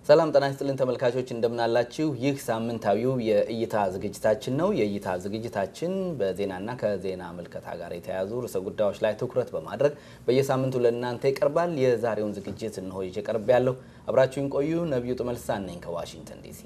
ሰላም ጤና ይስጥልን ተመልካቾች እንደምናላችሁ። ይህ ሳምንታዊው የእይታ ዝግጅታችን ነው። የእይታ ዝግጅታችን በዜናና ከዜና ምልከታ ጋር የተያያዙ ርዕሰ ጉዳዮች ላይ ትኩረት በማድረግ በየሳምንቱ ለእናንተ ይቀርባል። የዛሬውን ዝግጅት እንሆ ይዤ ቀርብ ያለሁ አብራችሁን ቆዩ። ነቢዩ ጥመልሳን ነኝ ከዋሽንግተን ዲሲ።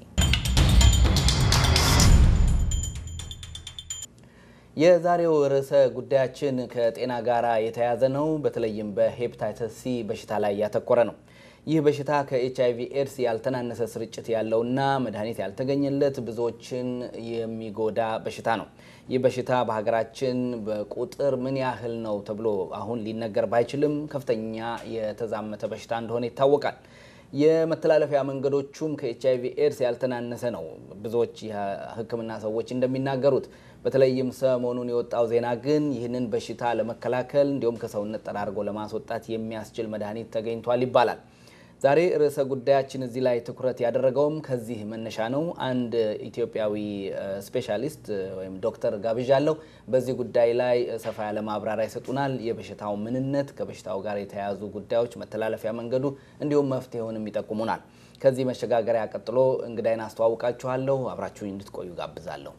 የዛሬው ርዕሰ ጉዳያችን ከጤና ጋር የተያያዘ ነው። በተለይም በሄፕታይተስ ሲ በሽታ ላይ ያተኮረ ነው። ይህ በሽታ ከኤች አይቪ ኤድስ ያልተናነሰ ስርጭት ያለውና መድኃኒት ያልተገኘለት ብዙዎችን የሚጎዳ በሽታ ነው። ይህ በሽታ በሀገራችን በቁጥር ምን ያህል ነው ተብሎ አሁን ሊነገር ባይችልም ከፍተኛ የተዛመተ በሽታ እንደሆነ ይታወቃል። የመተላለፊያ መንገዶቹም ከኤች አይቪ ኤድስ ያልተናነሰ ነው። ብዙዎች የሕክምና ሰዎች እንደሚናገሩት በተለይም ሰሞኑን የወጣው ዜና ግን ይህንን በሽታ ለመከላከል እንዲሁም ከሰውነት ጠራርጎ ለማስወጣት የሚያስችል መድኃኒት ተገኝቷል ይባላል። ዛሬ ርዕሰ ጉዳያችን እዚህ ላይ ትኩረት ያደረገውም ከዚህ መነሻ ነው። አንድ ኢትዮጵያዊ ስፔሻሊስት ወይም ዶክተር ጋብዣለሁ። በዚህ ጉዳይ ላይ ሰፋ ያለ ማብራሪያ ይሰጡናል። የበሽታው ምንነት፣ ከበሽታው ጋር የተያያዙ ጉዳዮች፣ መተላለፊያ መንገዱ እንዲሁም መፍትሄውንም ይጠቁሙናል። ከዚህ መሸጋገሪያ ቀጥሎ እንግዳይን አስተዋውቃችኋለሁ። አብራችሁኝ እንድትቆዩ ጋብዛለሁ።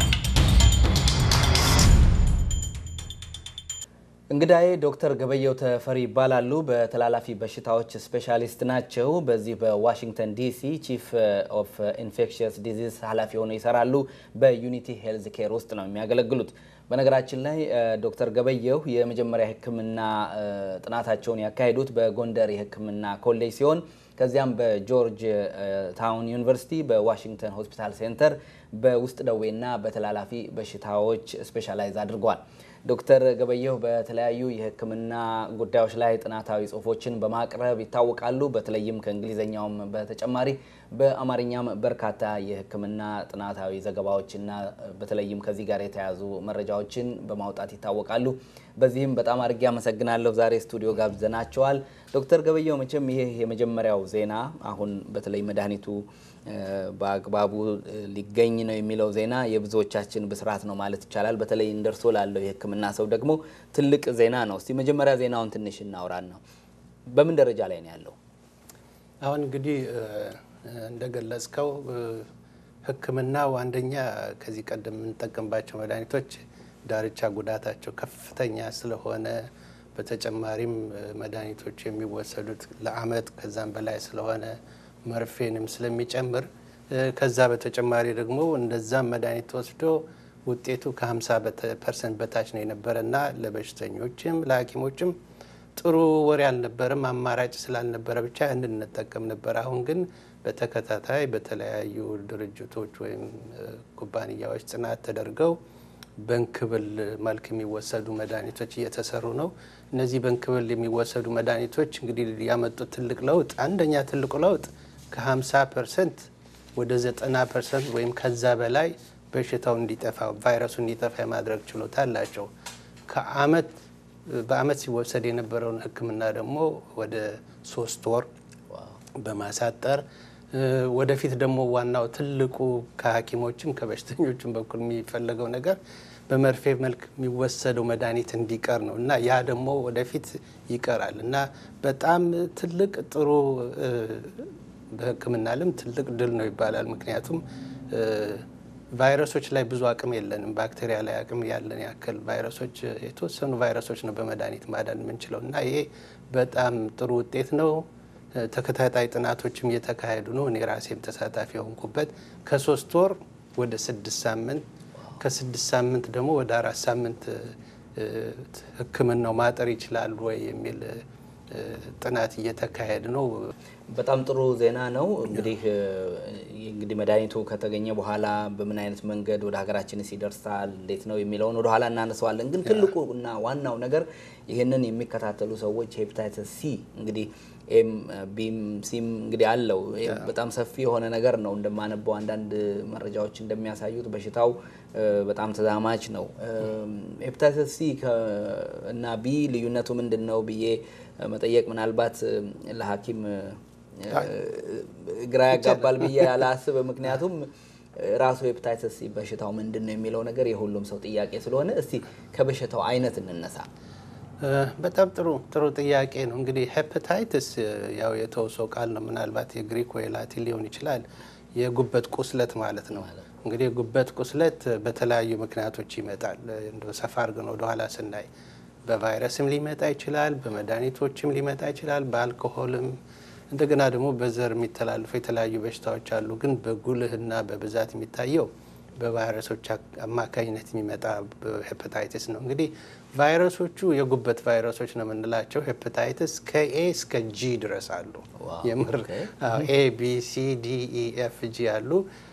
እንግዳዬ ዶክተር ገበየው ተፈሪ ይባላሉ። በተላላፊ በሽታዎች ስፔሻሊስት ናቸው። በዚህ በዋሽንግተን ዲሲ ቺፍ ኦፍ ኢንፌክሽየስ ዲዚዝ ኃላፊ ሆነው ይሰራሉ። በዩኒቲ ሄልዝ ኬር ውስጥ ነው የሚያገለግሉት። በነገራችን ላይ ዶክተር ገበየው የመጀመሪያ ሕክምና ጥናታቸውን ያካሄዱት በጎንደር የሕክምና ኮሌጅ ሲሆን ከዚያም በጆርጅ ታውን ዩኒቨርሲቲ በዋሽንግተን ሆስፒታል ሴንተር በውስጥ ደዌና በተላላፊ በሽታዎች ስፔሻላይዝ አድርገዋል። ዶክተር ገበየሁ በተለያዩ የህክምና ጉዳዮች ላይ ጥናታዊ ጽሁፎችን በማቅረብ ይታወቃሉ። በተለይም ከእንግሊዝኛውም በተጨማሪ በአማርኛም በርካታ የህክምና ጥናታዊ ዘገባዎችና በተለይም ከዚህ ጋር የተያያዙ መረጃዎችን በማውጣት ይታወቃሉ። በዚህም በጣም አድርጌ አመሰግናለሁ። ዛሬ ስቱዲዮ ጋብዘናቸዋል። ዶክተር ገበየሁ መቼም ይሄ የመጀመሪያው ዜና አሁን በተለይ መድኃኒቱ በአግባቡ ሊገኝ ነው የሚለው ዜና የብዙዎቻችን ብስራት ነው ማለት ይቻላል። በተለይ እንደርሶ ላለው የህክምና ሰው ደግሞ ትልቅ ዜና ነው። እስቲ መጀመሪያ ዜናውን ትንሽ እናውራን ነው። በምን ደረጃ ላይ ነው ያለው? አሁን እንግዲህ እንደገለጽከው ህክምናው አንደኛ ከዚህ ቀደም የምንጠቀምባቸው መድኃኒቶች ዳርቻ ጉዳታቸው ከፍተኛ ስለሆነ በተጨማሪም መድኃኒቶች የሚወሰዱት ለአመት ከዛም በላይ ስለሆነ መርፌንም ስለሚጨምር ከዛ በተጨማሪ ደግሞ እንደዛም መድኃኒት ወስዶ ውጤቱ ከ50 ፐርሰንት በታች ነው የነበረ እና ለበሽተኞችም ለሐኪሞችም ጥሩ ወሬ አልነበረም። አማራጭ ስላልነበረ ብቻ እንድንጠቀም ነበር። አሁን ግን በተከታታይ በተለያዩ ድርጅቶች ወይም ኩባንያዎች ጥናት ተደርገው በእንክብል መልክ የሚወሰዱ መድኃኒቶች እየተሰሩ ነው። እነዚህ በእንክብል የሚወሰዱ መድኃኒቶች እንግዲህ ያመጡት ትልቅ ለውጥ አንደኛ ትልቁ ለውጥ ከ50 ፐርሰንት ወደ 90 ፐርሰንት ወይም ከዛ በላይ በሽታው እንዲጠፋ ቫይረሱ እንዲጠፋ የማድረግ ችሎታ አላቸው። ከአመት በአመት ሲወሰድ የነበረውን ሕክምና ደግሞ ወደ ሶስት ወር በማሳጠር ወደፊት ደግሞ ዋናው ትልቁ ከሐኪሞችም ከበሽተኞችም በኩል የሚፈለገው ነገር በመርፌ መልክ የሚወሰደው መድኃኒት እንዲቀር ነው እና ያ ደግሞ ወደፊት ይቀራል እና በጣም ትልቅ ጥሩ በሕክምና ዓለም ትልቅ ድል ነው ይባላል። ምክንያቱም ቫይረሶች ላይ ብዙ አቅም የለንም። ባክቴሪያ ላይ አቅም ያለን ያክል ቫይረሶች የተወሰኑ ቫይረሶች ነው በመድኃኒት ማዳን የምንችለው እና ይሄ በጣም ጥሩ ውጤት ነው። ተከታታይ ጥናቶችም እየተካሄዱ ነው። እኔ ራሴም ተሳታፊ የሆንኩበት ከሶስት ወር ወደ ስድስት ሳምንት ከስድስት ሳምንት ደግሞ ወደ አራት ሳምንት ህክምናው ማጠር ይችላሉ ወይ የሚል ጥናት እየተካሄድ ነው። በጣም ጥሩ ዜና ነው። እንግዲህ እንግዲህ መድኃኒቱ ከተገኘ በኋላ በምን አይነት መንገድ ወደ ሀገራችንስ ይደርሳል እንዴት ነው የሚለውን ወደ ኋላ እናነሳዋለን። ግን ትልቁ እና ዋናው ነገር ይህንን የሚከታተሉ ሰዎች ሄፓታይተስ ሲ እንግዲህ ኤም ቢም ሲም እንግዲህ አለው በጣም ሰፊ የሆነ ነገር ነው። እንደማነበው አንዳንድ መረጃዎች እንደሚያሳዩት በሽታው በጣም ተዛማች ነው። ሄፓታይተስ ሲ እና ቢ ልዩነቱ ምንድን ነው ብዬ መጠየቅ ምናልባት ለሐኪም ግራ ያጋባል ብዬ አላስብ። ምክንያቱም ራሱ ሄፓታይተስ ሲ በሽታው ምንድን ነው የሚለው ነገር የሁሉም ሰው ጥያቄ ስለሆነ እስቲ ከበሽታው አይነት እንነሳ። በጣም ጥሩ ጥሩ ጥያቄ ነው። እንግዲህ ሄፐታይትስ ያው የተውሶ ቃል ነው። ምናልባት የግሪክ ወይ ላቲን ሊሆን ይችላል። የጉበት ቁስለት ማለት ነው። እንግዲህ የጉበት ቁስለት በተለያዩ ምክንያቶች ይመጣል። እንደ ሰፋ አድርገን ወደኋላ ስናይ በቫይረስም ሊመጣ ይችላል፣ በመድኃኒቶችም ሊመጣ ይችላል፣ በአልኮሆልም እንደገና ደግሞ በዘር የሚተላለፉ የተለያዩ በሽታዎች አሉ። ግን በጉልህና በብዛት የሚታየው በቫይረሶች አማካኝነት የሚመጣ ሄፐታይትስ ነው። እንግዲህ ቫይረሶቹ የጉበት ቫይረሶች ነው የምንላቸው። ሄፐታይትስ ከኤ እስከ ጂ ድረስ አሉ። የምር ኤ ቢ ሲ ዲ ኢ ኤፍ ጂ አሉ።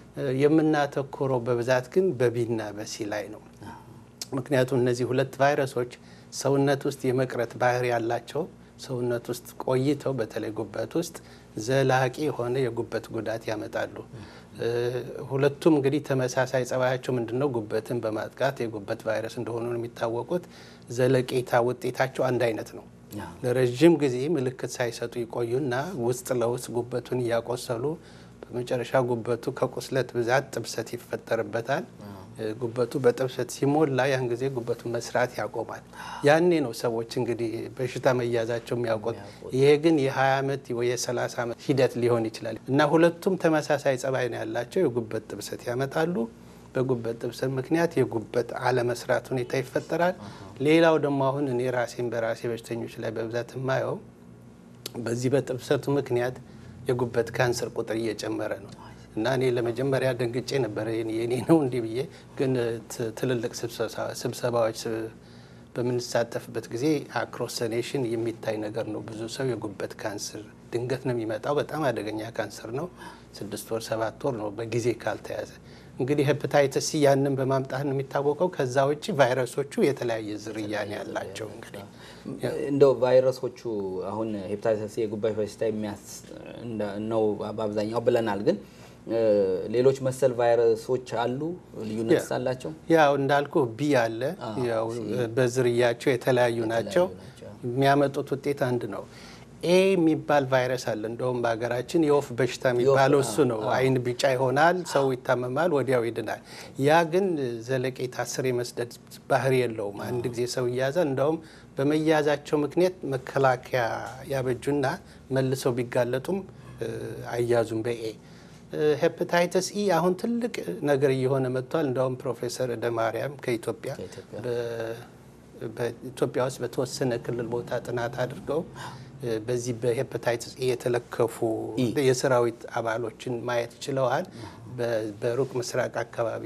የምናተኮረው በብዛት ግን በቢና በሲ ላይ ነው። ምክንያቱም እነዚህ ሁለት ቫይረሶች ሰውነት ውስጥ የመቅረት ባህሪ ያላቸው ሰውነት ውስጥ ቆይተው በተለይ ጉበት ውስጥ ዘላቂ የሆነ የጉበት ጉዳት ያመጣሉ። ሁለቱም እንግዲህ ተመሳሳይ ጸባያቸው ምንድን ነው? ጉበትን በማጥቃት የጉበት ቫይረስ እንደሆኑ ነው የሚታወቁት። ዘለቄታ ውጤታቸው አንድ አይነት ነው። ለረዥም ጊዜ ምልክት ሳይሰጡ ይቆዩና ውስጥ ለውስጥ ጉበቱን እያቆሰሉ በመጨረሻ ጉበቱ ከቁስለት ብዛት ጥብሰት ይፈጠርበታል። ጉበቱ በጥብሰት ሲሞላ ያን ጊዜ ጉበቱ መስራት ያቆማል። ያኔ ነው ሰዎች እንግዲህ በሽታ መያዛቸው የሚያውቁት። ይሄ ግን የ20 ዓመት ወይ የ30 ዓመት ሂደት ሊሆን ይችላል እና ሁለቱም ተመሳሳይ ጸባይ ነው ያላቸው። የጉበት ጥብሰት ያመጣሉ። በጉበት ጥብሰት ምክንያት የጉበት አለመስራት ሁኔታ ይፈጠራል። ሌላው ደግሞ አሁን እኔ ራሴን በራሴ በሽተኞች ላይ በብዛት የማየው በዚህ በጥብሰቱ ምክንያት የጉበት ካንሰር ቁጥር እየጨመረ ነው እና እኔ ለመጀመሪያ ደንግጬ ነበረ የኔ ነው እንዲህ ብዬ። ግን ትልልቅ ስብሰባዎች በምንሳተፍበት ጊዜ አክሮሰኔሽን የሚታይ ነገር ነው። ብዙ ሰው የጉበት ካንሰር ድንገት ነው የሚመጣው። በጣም አደገኛ ካንሰር ነው። ስድስት ወር ሰባት ወር ነው በጊዜ ካልተያዘ። እንግዲህ ሄፐታይተስ ሲ ያንን በማምጣት ነው የሚታወቀው። ከዛ ውጭ ቫይረሶቹ የተለያየ ዝርያ ነው ያላቸው። እንግዲህ እንደው ቫይረሶቹ አሁን ሄፐታይተስ ሲ የጉበት በሽታ ነው በአብዛኛው ብለናል ግን ሌሎች መሰል ቫይረሶች አሉ? ልዩነት አላቸው? ያው እንዳልኩ ቢ አለ። ያው በዝርያቸው የተለያዩ ናቸው። የሚያመጡት ውጤት አንድ ነው። ኤ የሚባል ቫይረስ አለ። እንደውም በሀገራችን የወፍ በሽታ የሚባለው እሱ ነው። አይን ቢጫ ይሆናል፣ ሰው ይታመማል፣ ወዲያው ይድናል። ያ ግን ዘለቄታ ስር የመስደድ ባህሪ የለውም። አንድ ጊዜ ሰው እያዛል። እንደውም በመያዛቸው ምክንያት መከላከያ ያበጁና መልሰው ቢጋለጡም አያዙም በኤ ሄፐታይተስ ኢ አሁን ትልቅ ነገር እየሆነ መጥቷል። እንደውም ፕሮፌሰር እደ ማርያም ከኢትዮጵያ በኢትዮጵያ ውስጥ በተወሰነ ክልል ቦታ ጥናት አድርገው በዚህ በሄፐታይተስ ኢ የተለከፉ የሰራዊት አባሎችን ማየት ችለዋል። በሩቅ ምስራቅ አካባቢ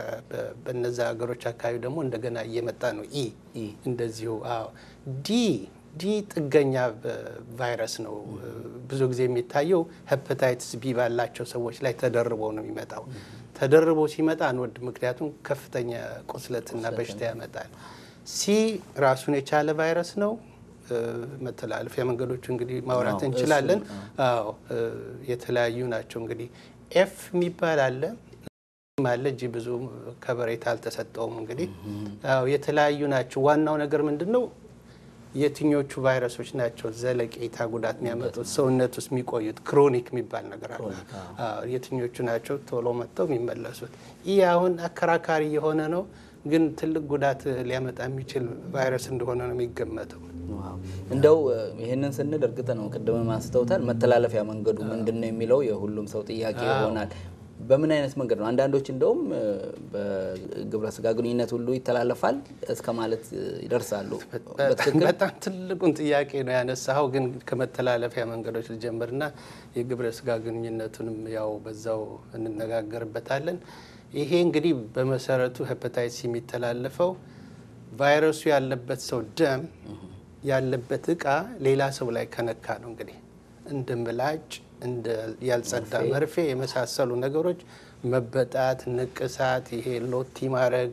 በነዛ ሀገሮች አካባቢ ደግሞ እንደገና እየመጣ ነው ኢ እንደዚሁ። አዎ ዲ ዲ ጥገኛ ቫይረስ ነው። ብዙ ጊዜ የሚታየው ሄፐታይትስ ቢ ባላቸው ሰዎች ላይ ተደርቦ ነው የሚመጣው። ተደርቦ ሲመጣ አንወድ፣ ምክንያቱም ከፍተኛ ቁስለትና በሽታ ያመጣል። ሲ ራሱን የቻለ ቫይረስ ነው። መተላለፊያ መንገዶቹ እንግዲህ ማውራት እንችላለን። አዎ የተለያዩ ናቸው። እንግዲህ ኤፍ የሚባል አለ አለ እጅ ብዙ ከበሬታ አልተሰጠውም። እንግዲህ አዎ የተለያዩ ናቸው። ዋናው ነገር ምንድን ነው? የትኞቹ ቫይረሶች ናቸው ዘለቄታ ጉዳት የሚያመጡት ሰውነት ውስጥ የሚቆዩት ክሮኒክ የሚባል ነገር አለ። የትኞቹ ናቸው ቶሎ መጥተው የሚመለሱት? ይህ አሁን አከራካሪ የሆነ ነው፣ ግን ትልቅ ጉዳት ሊያመጣ የሚችል ቫይረስ እንደሆነ ነው የሚገመተው። እንደው ይህንን ስንል እርግጥ ነው ቅድም ማስተውታል መተላለፊያ መንገዱ ምንድን ነው የሚለው የሁሉም ሰው ጥያቄ ይሆናል። በምን አይነት መንገድ ነው? አንዳንዶች እንደውም በግብረ ስጋ ግንኙነት ሁሉ ይተላለፋል እስከ ማለት ይደርሳሉ። በጣም ትልቁን ጥያቄ ነው ያነሳኸው። ግን ከመተላለፊያ መንገዶች ልጀምርና የግብረ ስጋ ግንኙነቱንም ያው በዛው እንነጋገርበታለን። ይሄ እንግዲህ በመሰረቱ ሄፐታይትስ የሚተላለፈው ቫይረሱ ያለበት ሰው ደም ያለበት እቃ ሌላ ሰው ላይ ከነካ ነው። እንግዲህ እንደ ምላጭ እንደ ያልጸዳ መርፌ የመሳሰሉ ነገሮች መበጣት፣ ንቅሳት፣ ይሄ ሎቲ ማድረግ፣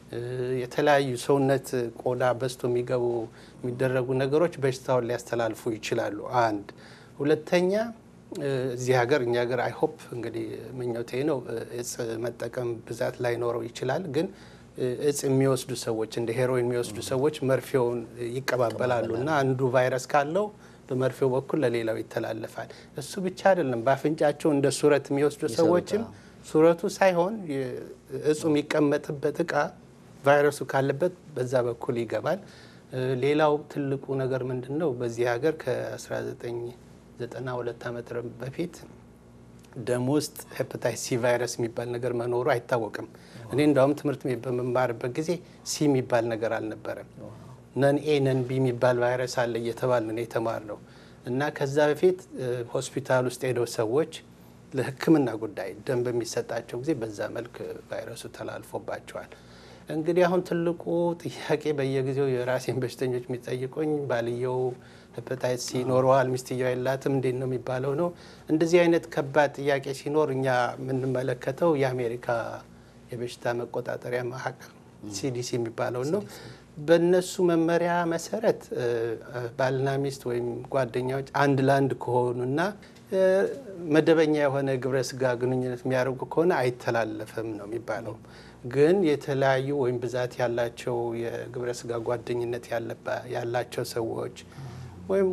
የተለያዩ ሰውነት ቆዳ በስቶ የሚገቡ የሚደረጉ ነገሮች በሽታውን ሊያስተላልፉ ይችላሉ። አንድ ሁለተኛ እዚህ ሀገር እኛ ሀገር አይሆፕ እንግዲህ ምኞቴ ነው እጽ መጠቀም ብዛት ላይኖረው ይችላል ግን እጽ የሚወስዱ ሰዎች እንደ ሄሮይን የሚወስዱ ሰዎች መርፌውን ይቀባበላሉ እና አንዱ ቫይረስ ካለው በመርፌው በኩል ለሌላው ይተላለፋል። እሱ ብቻ አይደለም። በአፍንጫቸው እንደ ሱረት የሚወስዱ ሰዎችም ሱረቱ ሳይሆን እጹ የሚቀመጥበት እቃ ቫይረሱ ካለበት በዛ በኩል ይገባል። ሌላው ትልቁ ነገር ምንድን ነው? በዚህ ሀገር ከ1992 ዓመት በፊት ደም ውስጥ ሄፓታይት ሲ ቫይረስ የሚባል ነገር መኖሩ አይታወቅም። እኔ እንዳውም ትምህርት ቤት በመማርበት ጊዜ ሲ የሚባል ነገር አልነበረም። ነን ኤ ነን ቢ የሚባል ቫይረስ አለ እየተባል ነው የተማርነው እና ከዛ በፊት ሆስፒታል ውስጥ ሄደው ሰዎች ለሕክምና ጉዳይ ደም በሚሰጣቸው ጊዜ በዛ መልክ ቫይረሱ ተላልፎባቸዋል። እንግዲህ አሁን ትልቁ ጥያቄ በየጊዜው የራሴን በሽተኞች የሚጠይቁኝ ባልየው ሄፓታይት ሲ ይኖረዋል፣ ሚስትየው የላትም፣ እንዴት ነው የሚባለው ነው። እንደዚህ አይነት ከባድ ጥያቄ ሲኖር እኛ የምንመለከተው የአሜሪካ የበሽታ መቆጣጠሪያ ማዕከል ሲዲሲ የሚባለው ነው። በእነሱ መመሪያ መሰረት ባልና ሚስት ወይም ጓደኛዎች አንድ ለአንድ ከሆኑና መደበኛ የሆነ ግብረ ስጋ ግንኙነት የሚያደርጉ ከሆነ አይተላለፍም ነው የሚባለው። ግን የተለያዩ ወይም ብዛት ያላቸው የግብረ ስጋ ጓደኝነት ያላቸው ሰዎች ወይም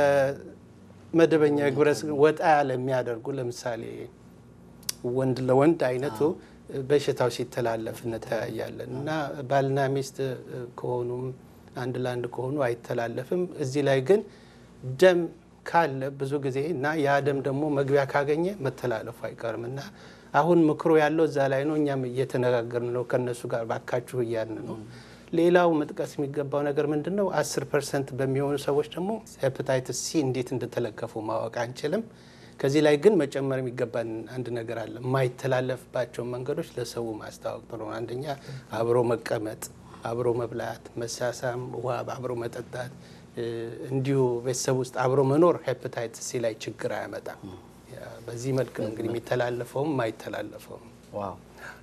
ከመደበኛ የግብረ ስጋ ወጣ ያለ የሚያደርጉ ለምሳሌ ወንድ ለወንድ አይነቱ በሽታው ሲተላለፍ እንተያያለን እና ባልና ሚስት ከሆኑም አንድ ለአንድ ከሆኑ አይተላለፍም። እዚህ ላይ ግን ደም ካለ ብዙ ጊዜ እና ያ ደም ደግሞ መግቢያ ካገኘ መተላለፉ አይቀርም እና አሁን ምክሮ ያለው እዛ ላይ ነው። እኛም እየተነጋገርን ነው ከእነሱ ጋር ባካችሁ እያልን ነው። ሌላው መጥቀስ የሚገባው ነገር ምንድን ነው? አስር ፐርሰንት በሚሆኑ ሰዎች ደግሞ ሄፓታይትስ ሲ እንዴት እንደተለከፉ ማወቅ አንችልም። ከዚህ ላይ ግን መጨመር የሚገባን አንድ ነገር አለ። የማይተላለፍባቸውን መንገዶች ለሰው ማስታወቅ ጥሩ ነው። አንደኛ አብሮ መቀመጥ፣ አብሮ መብላት፣ መሳሳም፣ ውሃ አብሮ መጠጣት፣ እንዲሁ ቤተሰብ ውስጥ አብሮ መኖር ሄፓታይትስ ሲ ላይ ችግር አያመጣም። በዚህ መልክ ነው እንግዲህ የሚተላለፈውም የማይተላለፈውም። ዋው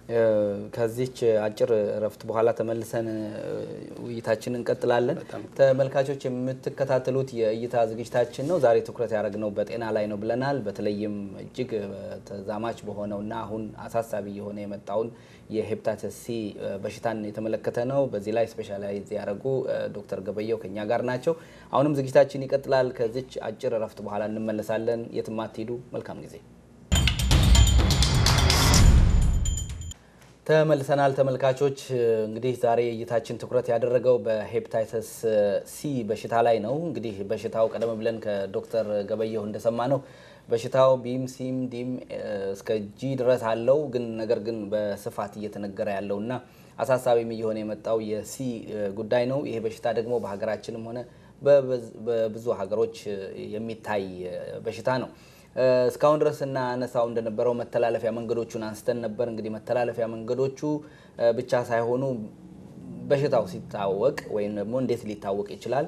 ከዚች አጭር እረፍት በኋላ ተመልሰን ውይይታችን እንቀጥላለን። ተመልካቾች የምትከታተሉት የእይታ ዝግጅታችን ነው። ዛሬ ትኩረት ያደረግነው በጤና ላይ ነው ብለናል። በተለይም እጅግ ተዛማች በሆነውና አሁን አሳሳቢ የሆነ የመጣውን የሄፓታይተስ ሲ በሽታን የተመለከተ ነው። በዚህ ላይ ስፔሻላይዝ ያደረጉ ዶክተር ገበየው ከኛ ጋር ናቸው። አሁንም ዝግጅታችን ይቀጥላል። ከዚች አጭር እረፍት በኋላ እንመለሳለን። የትም አትሄዱ። መልካም ጊዜ ተመልሰናል ተመልካቾች። እንግዲህ ዛሬ እይታችን ትኩረት ያደረገው በሄፓታይተስ ሲ በሽታ ላይ ነው። እንግዲህ በሽታው ቀደም ብለን ከዶክተር ገበየሁ እንደሰማ ነው በሽታው ቢም ሲም ዲም እስከ ጂ ድረስ አለው። ግን ነገር ግን በስፋት እየተነገረ ያለውና አሳሳቢም እየሆነ የመጣው የሲ ጉዳይ ነው። ይሄ በሽታ ደግሞ በሀገራችንም ሆነ በብዙ ሀገሮች የሚታይ በሽታ ነው። እስካሁን ድረስ እናነሳው እንደነበረው መተላለፊያ መንገዶቹን አንስተን ነበር። እንግዲህ መተላለፊያ መንገዶቹ ብቻ ሳይሆኑ በሽታው ሲታወቅ ወይም ደግሞ እንዴት ሊታወቅ ይችላል፣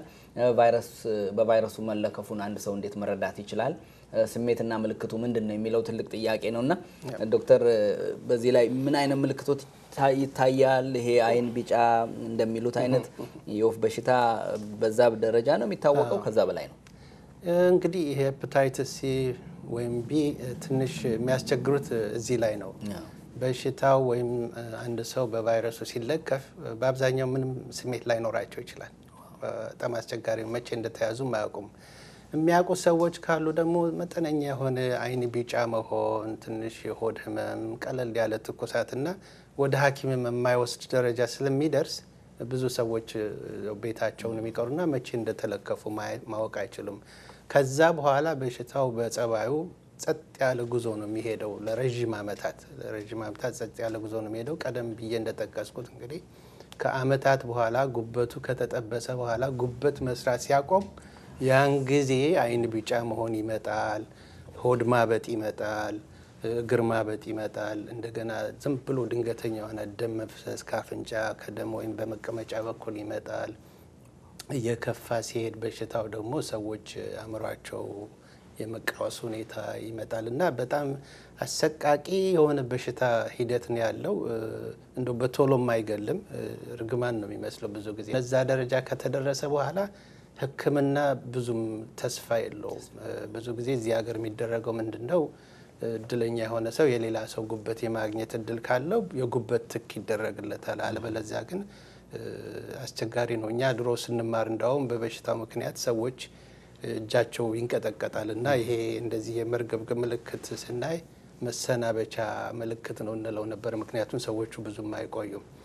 በቫይረሱ መለከፉን አንድ ሰው እንዴት መረዳት ይችላል፣ ስሜትና ምልክቱ ምንድን ነው የሚለው ትልቅ ጥያቄ ነው እና ዶክተር በዚህ ላይ ምን አይነት ምልክቶች ይታያል? ይሄ አይን ቢጫ እንደሚሉት አይነት የወፍ በሽታ በዛ ደረጃ ነው የሚታወቀው? ከዛ በላይ ነው? እንግዲህ ሄፓታይተስ ሲ ወይም ቢ ትንሽ የሚያስቸግሩት እዚህ ላይ ነው። በሽታው ወይም አንድ ሰው በቫይረሱ ሲለከፍ በአብዛኛው ምንም ስሜት ላይኖራቸው ይችላል። በጣም አስቸጋሪ መቼ እንደተያዙም አያውቁም። የሚያውቁ ሰዎች ካሉ ደግሞ መጠነኛ የሆነ አይን ቢጫ መሆን፣ ትንሽ የሆድ ህመም፣ ቀለል ያለ ትኩሳትና ወደ ሐኪምም የማይወስድ ደረጃ ስለሚደርስ ብዙ ሰዎች ቤታቸውን የሚቀሩና መቼ እንደተለከፉ ማወቅ አይችሉም። ከዛ በኋላ በሽታው በጸባዩ ጸጥ ያለ ጉዞ ነው የሚሄደው ለረዥም ዓመታት ለረዥም ዓመታት ጸጥ ያለ ጉዞ ነው የሚሄደው። ቀደም ብዬ እንደጠቀስኩት እንግዲህ ከዓመታት በኋላ ጉበቱ ከተጠበሰ በኋላ ጉበት መስራት ሲያቆም ያን ጊዜ አይን ቢጫ መሆን ይመጣል፣ ሆድ ማበጥ ይመጣል፣ እግር ማበጥ ይመጣል። እንደገና ዝም ብሎ ድንገተኛ የሆነ ደም መፍሰስ ከአፍንጫ ከደም ወይም በመቀመጫ በኩል ይመጣል። እየከፋ ሲሄድ በሽታው ደግሞ ሰዎች አእምሯቸው የመቃወስ ሁኔታ ይመጣል እና በጣም አሰቃቂ የሆነ በሽታ ሂደት ነው ያለው። እንደው በቶሎም አይገልም፣ እርግማን ነው የሚመስለው ብዙ ጊዜ። በዛ ደረጃ ከተደረሰ በኋላ ሕክምና ብዙም ተስፋ የለውም። ብዙ ጊዜ እዚህ ሀገር የሚደረገው ምንድን ነው? እድለኛ የሆነ ሰው የሌላ ሰው ጉበት የማግኘት እድል ካለው የጉበት ትክ ይደረግለታል። አለበለዚያ ግን አስቸጋሪ ነው። እኛ ድሮ ስንማር እንዳውም በበሽታው ምክንያት ሰዎች እጃቸው ይንቀጠቀጣል እና ይሄ እንደዚህ የመርገብገብ ምልክት ስናይ መሰናበቻ ምልክት ነው እንለው ነበር። ምክንያቱም ሰዎቹ ብዙም አይቆዩም።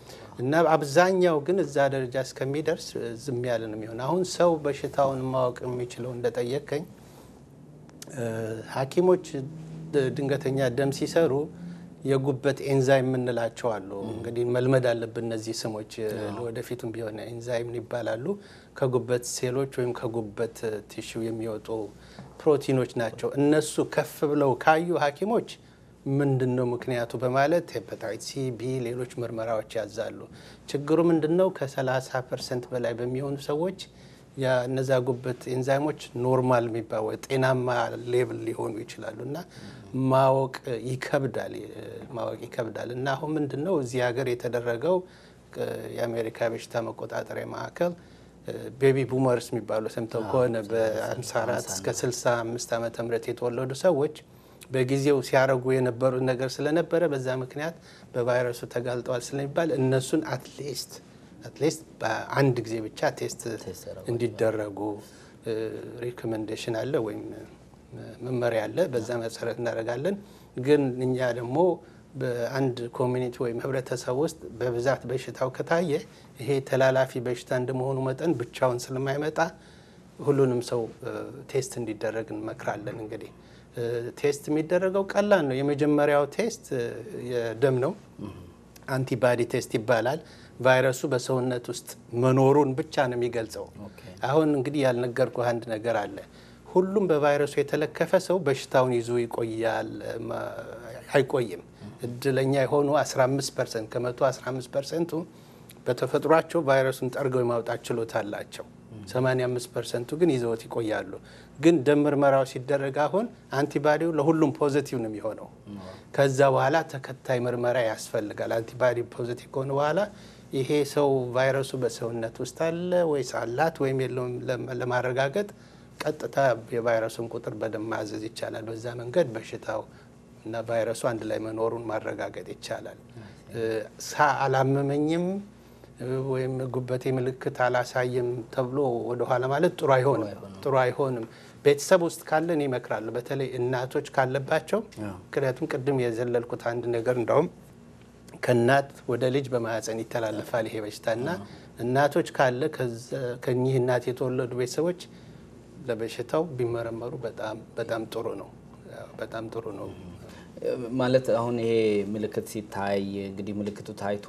እና አብዛኛው ግን እዛ ደረጃ እስከሚደርስ ዝም ያለ ነው የሚሆን። አሁን ሰው በሽታውን ማወቅ የሚችለው እንደጠየቀኝ ሐኪሞች ድንገተኛ ደም ሲሰሩ የጉበት ኤንዛይም የምንላቸው አሉ። እንግዲህ መልመድ አለብን እነዚህ ስሞች ለወደፊቱም ቢሆን ኤንዛይም ይባላሉ። ከጉበት ሴሎች ወይም ከጉበት ቲሹ የሚወጡ ፕሮቲኖች ናቸው። እነሱ ከፍ ብለው ካዩ ሐኪሞች ምንድን ነው ምክንያቱ በማለት ሄፓታይት ሲ፣ ቢ፣ ሌሎች ምርመራዎች ያዛሉ። ችግሩ ምንድን ነው? ከ30 ፐርሰንት በላይ በሚሆኑ ሰዎች የእነዛ ጉበት ኤንዛይሞች ኖርማል የሚባል ጤናማ ሌብል ሊሆኑ ይችላሉ እና ማወቅ ይከብዳል ማወቅ ይከብዳል እና አሁን ምንድን ነው እዚህ ሀገር የተደረገው የአሜሪካ በሽታ መቆጣጠሪያ ማዕከል ቤቢ ቡመርስ የሚባሉ ሰምተው ከሆነ በ54 እስከ 65 ዓመተ ምህረት የተወለዱ ሰዎች በጊዜው ሲያረጉ የነበሩት ነገር ስለነበረ በዛ ምክንያት በቫይረሱ ተጋልጠዋል ስለሚባል እነሱን አትሊስት አትሊስት በአንድ ጊዜ ብቻ ቴስት እንዲደረጉ ሪኮሜንዴሽን አለ ወይም መመሪያ አለ። በዛ መሰረት እናደርጋለን። ግን እኛ ደግሞ በአንድ ኮሚኒቲ ወይም ህብረተሰብ ውስጥ በብዛት በሽታው ከታየ ይሄ ተላላፊ በሽታ እንደመሆኑ መጠን ብቻውን ስለማይመጣ ሁሉንም ሰው ቴስት እንዲደረግ እንመክራለን። እንግዲህ ቴስት የሚደረገው ቀላል ነው። የመጀመሪያው ቴስት የደም ነው። አንቲባዲ ቴስት ይባላል። ቫይረሱ በሰውነት ውስጥ መኖሩን ብቻ ነው የሚገልጸው። አሁን እንግዲህ ያልነገርኩ አንድ ነገር አለ። ሁሉም በቫይረሱ የተለከፈ ሰው በሽታውን ይዞ ይቆያል አይቆይም። እድለኛ የሆኑ 15 ፐርሰንት ከመቶ 15 ፐርሰንቱ በተፈጥሯቸው ቫይረሱን ጠርገው የማውጣት ችሎታ አላቸው። 85 ፐርሰንቱ ግን ይዘውት ይቆያሉ። ግን ደም ምርመራው ሲደረግ አሁን አንቲባዲው ለሁሉም ፖዘቲቭ ነው የሚሆነው። ከዛ በኋላ ተከታይ ምርመራ ያስፈልጋል። አንቲባዲ ፖዘቲቭ ከሆነ በኋላ ይሄ ሰው ቫይረሱ በሰውነት ውስጥ አለ ወይስ አላት ወይም የለውም ለማረጋገጥ ቀጥታ የቫይረሱን ቁጥር በደም ማዘዝ ይቻላል። በዛ መንገድ በሽታው እና ቫይረሱ አንድ ላይ መኖሩን ማረጋገጥ ይቻላል። ሳ አላመመኝም ወይም ጉበቴ ምልክት አላሳየም ተብሎ ወደኋላ ማለት ጥሩ አይሆንም ጥሩ አይሆንም። ቤተሰብ ውስጥ ካለን ይመክራሉ። በተለይ እናቶች ካለባቸው ምክንያቱም ቅድም የዘለልኩት አንድ ነገር እንደውም ከእናት ወደ ልጅ በማህፀን ይተላለፋል ይሄ በሽታ እና እናቶች ካለ ከኚህ እናት የተወለዱ ቤተሰቦች ለበሽታው ቢመረመሩ በጣም በጣም ጥሩ ነው። በጣም ጥሩ ነው። ማለት አሁን ይሄ ምልክት ሲታይ እንግዲህ ምልክቱ ታይቶ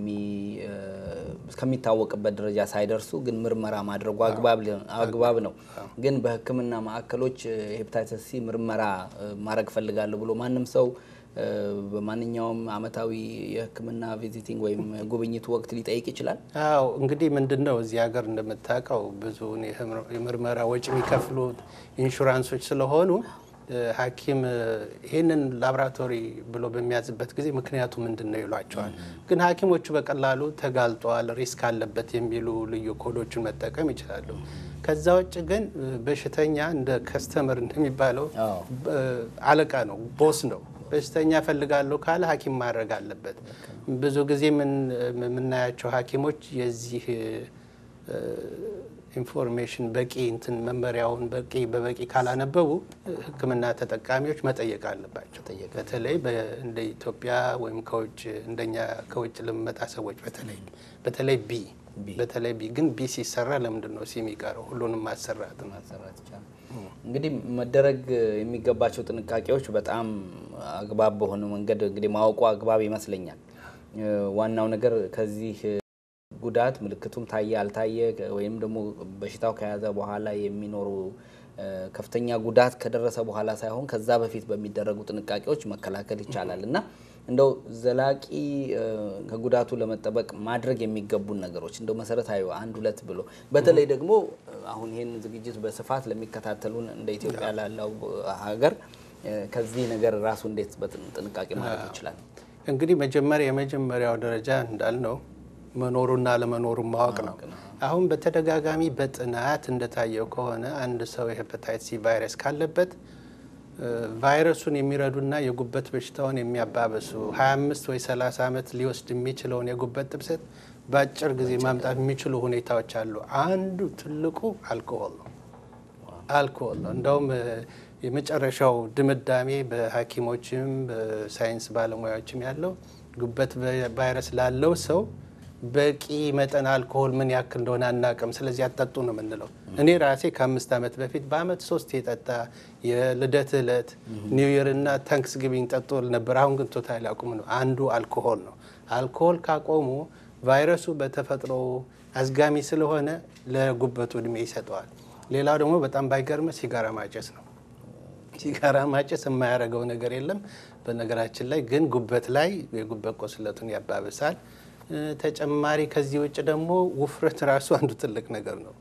እስከሚታወቅበት ደረጃ ሳይደርሱ ግን ምርመራ ማድረጉ አግባብ ነው። ግን በሕክምና ማዕከሎች ሄፓታይተስ ሲ ምርመራ ማድረግ ፈልጋለሁ ብሎ ማንም ሰው በማንኛውም አመታዊ የሕክምና ቪዚቲንግ ወይም ጉብኝት ወቅት ሊጠይቅ ይችላል። አዎ እንግዲህ ምንድን ነው እዚህ ሀገር እንደምታውቀው ብዙውን የምርመራ ወጪ የሚከፍሉት ኢንሹራንሶች ስለሆኑ ሐኪም ይህንን ላቦራቶሪ ብሎ በሚያዝበት ጊዜ ምክንያቱ ምንድን ነው ይሏቸዋል። ግን ሐኪሞቹ በቀላሉ ተጋልጧል፣ ሪስክ አለበት የሚሉ ልዩ ኮዶችን መጠቀም ይችላሉ። ከዛ ውጭ ግን በሽተኛ እንደ ከስተመር እንደሚባለው አለቃ ነው፣ ቦስ ነው። በሽተኛ ፈልጋለሁ ካለ ሐኪም ማድረግ አለበት። ብዙ ጊዜ የምናያቸው ሐኪሞች የዚህ ኢንፎርሜሽን በቂ እንትን መመሪያውን በቂ በበቂ ካላነበቡ ሕክምና ተጠቃሚዎች መጠየቅ አለባቸው። በተለይ እንደ ኢትዮጵያ ወይም ከውጭ እንደኛ ከውጭ ለሚመጣ ሰዎች በተለይ በተለይ ቢ በተለይ ቢ ግን ቢ ሲሰራ ለምንድን ነው ሲ የሚቀረው? ሁሉንም ማሰራት ማሰራት ይቻላል። እንግዲህ መደረግ የሚገባቸው ጥንቃቄዎች በጣም አግባብ በሆነ መንገድ እንግዲህ ማወቁ አግባብ ይመስለኛል። ዋናው ነገር ከዚህ ጉዳት ምልክቱም ታየ አልታየ ወይም ደግሞ በሽታው ከያዘ በኋላ የሚኖሩ ከፍተኛ ጉዳት ከደረሰ በኋላ ሳይሆን ከዛ በፊት በሚደረጉ ጥንቃቄዎች መከላከል ይቻላል እና እንደው ዘላቂ ከጉዳቱ ለመጠበቅ ማድረግ የሚገቡን ነገሮች እንደው መሰረታዊ አንድ ሁለት ብሎ በተለይ ደግሞ አሁን ይህን ዝግጅት በስፋት ለሚከታተሉን እንደ ኢትዮጵያ ላለው ሀገር ከዚህ ነገር ራሱ እንዴት በጥንቃቄ ማድረግ ይችላል? እንግዲህ መጀመሪያ የመጀመሪያው ደረጃ እንዳልነው መኖሩና አለመኖሩን ማወቅ ነው። አሁን በተደጋጋሚ በጥናት እንደታየው ከሆነ አንድ ሰው የሄፓታይት ሲ ቫይረስ ካለበት ቫይረሱን የሚረዱና የጉበት በሽታውን የሚያባብሱ 25 ወይ 30 ዓመት ሊወስድ የሚችለውን የጉበት ጥብሰት በአጭር ጊዜ ማምጣት የሚችሉ ሁኔታዎች አሉ። አንዱ ትልቁ አልኮሆል ነው። አልኮሆል ነው። እንደውም የመጨረሻው ድምዳሜ በሐኪሞችም በሳይንስ ባለሙያዎችም ያለው ጉበት ቫይረስ ላለው ሰው በቂ መጠን አልኮሆል ምን ያክል እንደሆነ አናቅም። ስለዚህ አጠጡ ነው የምንለው። እኔ ራሴ ከአምስት ዓመት በፊት በአመት ሶስት የጠጣ የልደት ዕለት ኒው ይር እና ታንክስ ጊቪንግ ጠጡ ነበር። አሁን ግን ቶታል አቁም ነው። አንዱ አልኮሆል ነው። አልኮሆል ካቆሙ ቫይረሱ በተፈጥሮ አዝጋሚ ስለሆነ ለጉበቱ እድሜ ይሰጠዋል። ሌላው ደግሞ በጣም ባይገርም ሲጋራ ማጨስ ነው። ሲጋራ ማጨስ የማያደርገው ነገር የለም። በነገራችን ላይ ግን ጉበት ላይ የጉበት ቁስለቱን ያባብሳል። ተጨማሪ ከዚህ ውጭ ደግሞ ውፍረት ራሱ አንዱ ትልቅ ነገር ነው።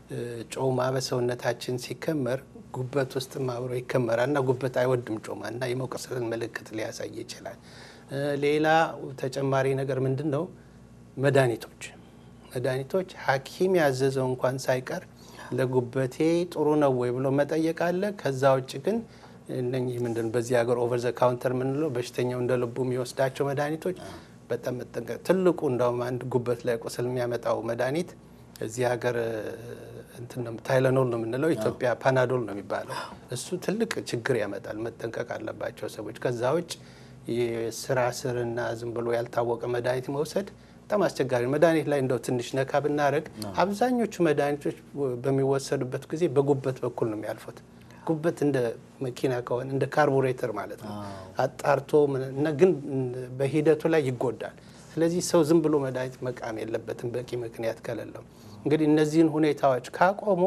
ጮማ በሰውነታችን ሲከመር ጉበት ውስጥም አብሮ ይከመራል እና ጉበት አይወድም ጮማ እና የመቆሰልን ምልክት ሊያሳይ ይችላል። ሌላ ተጨማሪ ነገር ምንድን ነው? መድኃኒቶች መድኃኒቶች ሐኪም ያዘዘው እንኳን ሳይቀር ለጉበቴ ጥሩ ነው ወይ ብሎ መጠየቅ አለ። ከዛ ውጭ ግን እነኚህ ምንድን በዚህ ሀገር ኦቨር ዘ ካውንተር የምንለው በሽተኛው እንደ ልቡ የሚወስዳቸው መድኃኒቶች በጣም መጠንቀቅ ትልቁ እንደውም አንድ ጉበት ላይ ቁስል የሚያመጣው መድኃኒት እዚህ ሀገር እንትን ነው ታይለኖል ነው የምንለው፣ ኢትዮጵያ ፓናዶል ነው የሚባለው። እሱ ትልቅ ችግር ያመጣል። መጠንቀቅ አለባቸው ሰዎች። ከዛ ውጭ የስራ ስርና ዝም ብሎ ያልታወቀ መድኃኒት መውሰድ በጣም አስቸጋሪ መድኃኒት ላይ እንደው ትንሽ ነካ ብናደርግ አብዛኞቹ መድኃኒቶች በሚወሰዱበት ጊዜ በጉበት በኩል ነው የሚያልፉት። ጉበት እንደ መኪና ከሆነ እንደ ካርቡሬተር ማለት ነው አጣርቶ እና ግን በሂደቱ ላይ ይጎዳል። ስለዚህ ሰው ዝም ብሎ መድኃኒት መቃም የለበትም በቂ ምክንያት ከሌለው። እንግዲህ እነዚህን ሁኔታዎች ካቆሙ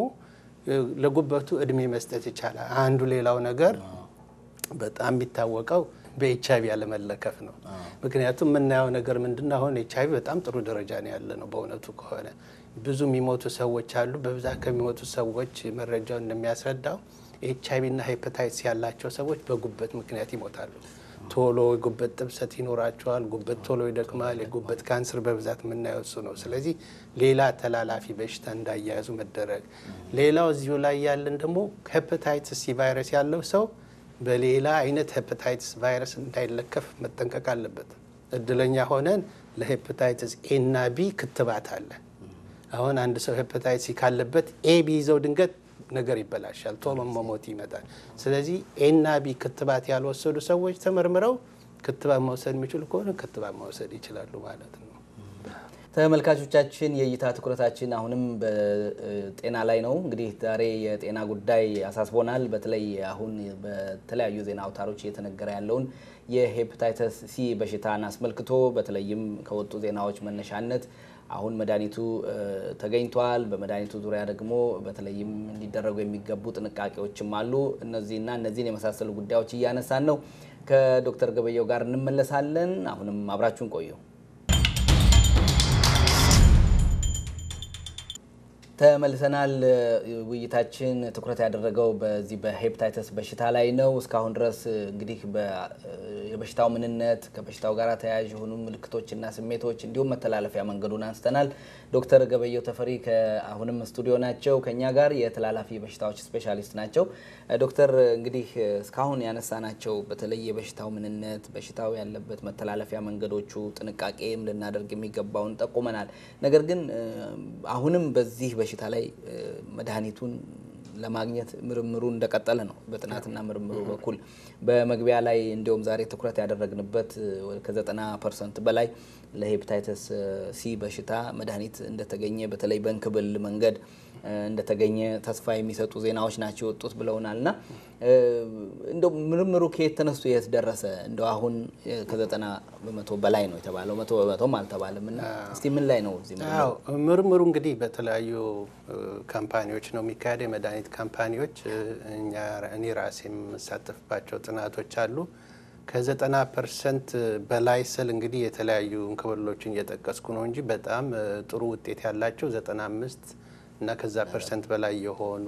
ለጉበቱ እድሜ መስጠት ይቻላል። አንዱ ሌላው ነገር በጣም የሚታወቀው በኤች አይቪ ያለመለከፍ ነው። ምክንያቱም የምናየው ነገር ምንድነው? አሁን ኤች አይቪ በጣም ጥሩ ደረጃ ነው ያለ ነው። በእውነቱ ከሆነ ብዙ የሚሞቱ ሰዎች አሉ። በብዛት ከሚሞቱ ሰዎች መረጃው እንደሚያስረዳው ኤች አይቪ እና ሄፐታይትስ ያላቸው ሰዎች በጉበት ምክንያት ይሞታሉ። ቶሎ የጉበት ጥብሰት ይኖራቸዋል። ጉበት ቶሎ ይደክማል። የጉበት ካንሰር በብዛት የምናየው እሱ ነው። ስለዚህ ሌላ ተላላፊ በሽታ እንዳያያዙ መደረግ። ሌላው እዚሁ ላይ ያለን ደግሞ ሄፐታይትስ ሲ ቫይረስ ያለው ሰው በሌላ አይነት ሄፐታይትስ ቫይረስ እንዳይለከፍ መጠንቀቅ አለበት። እድለኛ ሆነን ለሄፐታይትስ ኤ እና ቢ ክትባት አለ። አሁን አንድ ሰው ሄፐታይትስ ሲ ካለበት ኤ ቢይዘው ድንገት ነገር ይበላሻል፣ ቶሎ መሞት ይመጣል። ስለዚህ ኤ እና ቢ ክትባት ያልወሰዱ ሰዎች ተመርምረው ክትባት መውሰድ የሚችሉ ከሆነ ክትባት መውሰድ ይችላሉ ማለት ነው። ተመልካቾቻችን የእይታ ትኩረታችን አሁንም በጤና ላይ ነው። እንግዲህ ዛሬ የጤና ጉዳይ አሳስቦናል። በተለይ አሁን በተለያዩ ዜና አውታሮች እየተነገረ ያለውን የሄፓታይተስ ሲ በሽታን አስመልክቶ በተለይም ከወጡ ዜናዎች መነሻነት አሁን መድኃኒቱ ተገኝቷል። በመድኃኒቱ ዙሪያ ደግሞ በተለይም እንዲደረጉ የሚገቡ ጥንቃቄዎችም አሉ። እነዚህና እነዚህን የመሳሰሉ ጉዳዮች እያነሳን ነው። ከዶክተር ገበየው ጋር እንመለሳለን። አሁንም አብራችሁን ቆዩ። ተመልሰናል። ውይይታችን ትኩረት ያደረገው በዚህ በሄፓታይተስ በሽታ ላይ ነው። እስካሁን ድረስ እንግዲህ የበሽታው ምንነት፣ ከበሽታው ጋር ተያያዥ የሆኑ ምልክቶችና ስሜቶች እንዲሁም መተላለፊያ መንገዱን አንስተናል። ዶክተር ገበየው ተፈሪ አሁንም ስቱዲዮ ናቸው ከኛ ጋር የተላላፊ በሽታዎች ስፔሻሊስት ናቸው። ዶክተር እንግዲህ እስካሁን ያነሳናቸው በተለይ የበሽታው ምንነት፣ በሽታው ያለበት መተላለፊያ መንገዶቹ፣ ጥንቃቄም ልናደርግ የሚገባውን ጠቁመናል። ነገር ግን አሁንም በዚህ በሽታ ላይ መድኃኒቱን ለማግኘት ምርምሩ እንደቀጠለ ነው። በጥናትና ምርምሩ በኩል በመግቢያ ላይ እንዲሁም ዛሬ ትኩረት ያደረግንበት ከዘጠና ፐርሰንት በላይ ለሄፓታይተስ ሲ በሽታ መድኃኒት እንደተገኘ በተለይ በእንክብል መንገድ እንደተገኘ ተስፋ የሚሰጡ ዜናዎች ናቸው የወጡት ብለውናል። እና እንደው ምርምሩ ከየት ተነስቶ የት ደረሰ? እንደው አሁን ከዘጠና በመቶ በላይ ነው የተባለው፣ መቶ በመቶም አልተባለም። እና እስቲ ምን ላይ ነው እዚህ ምርምሩ? እንግዲህ በተለያዩ ካምፓኒዎች ነው የሚካሄደው፣ የመድኃኒት ካምፓኒዎች። እኔ ራሴ የምሳተፍባቸው ጥናቶች አሉ። ከዘጠና ፐርሰንት በላይ ስል እንግዲህ የተለያዩ እንክብሎችን እየጠቀስኩ ነው እንጂ በጣም ጥሩ ውጤት ያላቸው ዘጠና አምስት እና ከዛ ፐርሰንት በላይ የሆኑ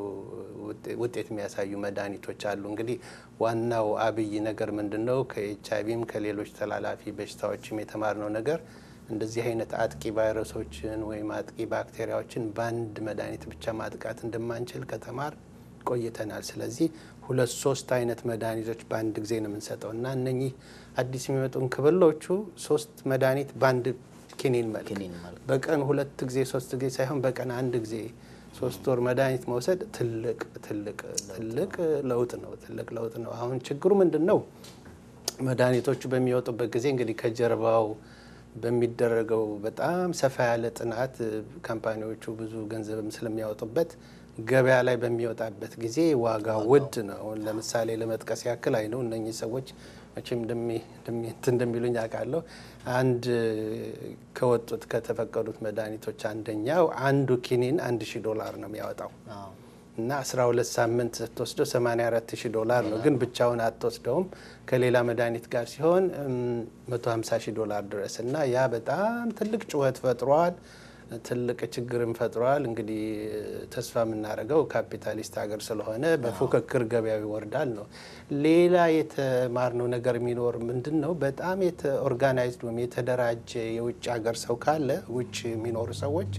ውጤት የሚያሳዩ መድኃኒቶች አሉ። እንግዲህ ዋናው አብይ ነገር ምንድን ነው? ከኤች አይቪም ከሌሎች ተላላፊ በሽታዎችም የተማርነው ነገር እንደዚህ አይነት አጥቂ ቫይረሶችን ወይም አጥቂ ባክቴሪያዎችን በአንድ መድኃኒት ብቻ ማጥቃት እንደማንችል ከተማር ቆይተናል። ስለዚህ ሁለት ሶስት አይነት መድኃኒቶች በአንድ ጊዜ ነው የምንሰጠው እና እነኚህ አዲስ የሚመጡ እንክብሎቹ ሶስት መድኃኒት በአንድ ኪኒን መልክ በቀን ሁለት ጊዜ ሶስት ጊዜ ሳይሆን በቀን አንድ ጊዜ ሶስት ወር መድኃኒት መውሰድ ትልቅ ትልቅ ትልቅ ለውጥ ነው። ትልቅ ለውጥ ነው። አሁን ችግሩ ምንድን ነው? መድኃኒቶቹ በሚወጡበት ጊዜ እንግዲህ ከጀርባው በሚደረገው በጣም ሰፋ ያለ ጥናት ካምፓኒዎቹ ብዙ ገንዘብም ስለሚያወጡበት ገበያ ላይ በሚወጣበት ጊዜ ዋጋ ውድ ነው። ለምሳሌ ለመጥቀስ ያክል አይ ነው እነኚህ ሰዎች መቼም እንደሚሉኝ አውቃለሁ። አንድ ከወጡት ከተፈቀዱት መድኃኒቶች አንደኛው አንዱ ኪኒን አንድ ሺህ ዶላር ነው የሚያወጣው እና 12 ሳምንት ስትወስደው 84 ሺህ ዶላር ነው። ግን ብቻውን አትወስደውም ከሌላ መድኃኒት ጋር ሲሆን 150 ሺህ ዶላር ድረስ እና ያ በጣም ትልቅ ጩኸት ፈጥሯል። ትልቅ ችግርም ፈጥሯል። እንግዲህ ተስፋ የምናደርገው ካፒታሊስት ሀገር ስለሆነ በፉክክር ገበያው ይወርዳል ነው። ሌላ የተማርነው ነገር የሚኖር ምንድን ነው? በጣም ኦርጋናይዝድ ወይም የተደራጀ የውጭ ሀገር ሰው ካለ ውጭ የሚኖሩ ሰዎች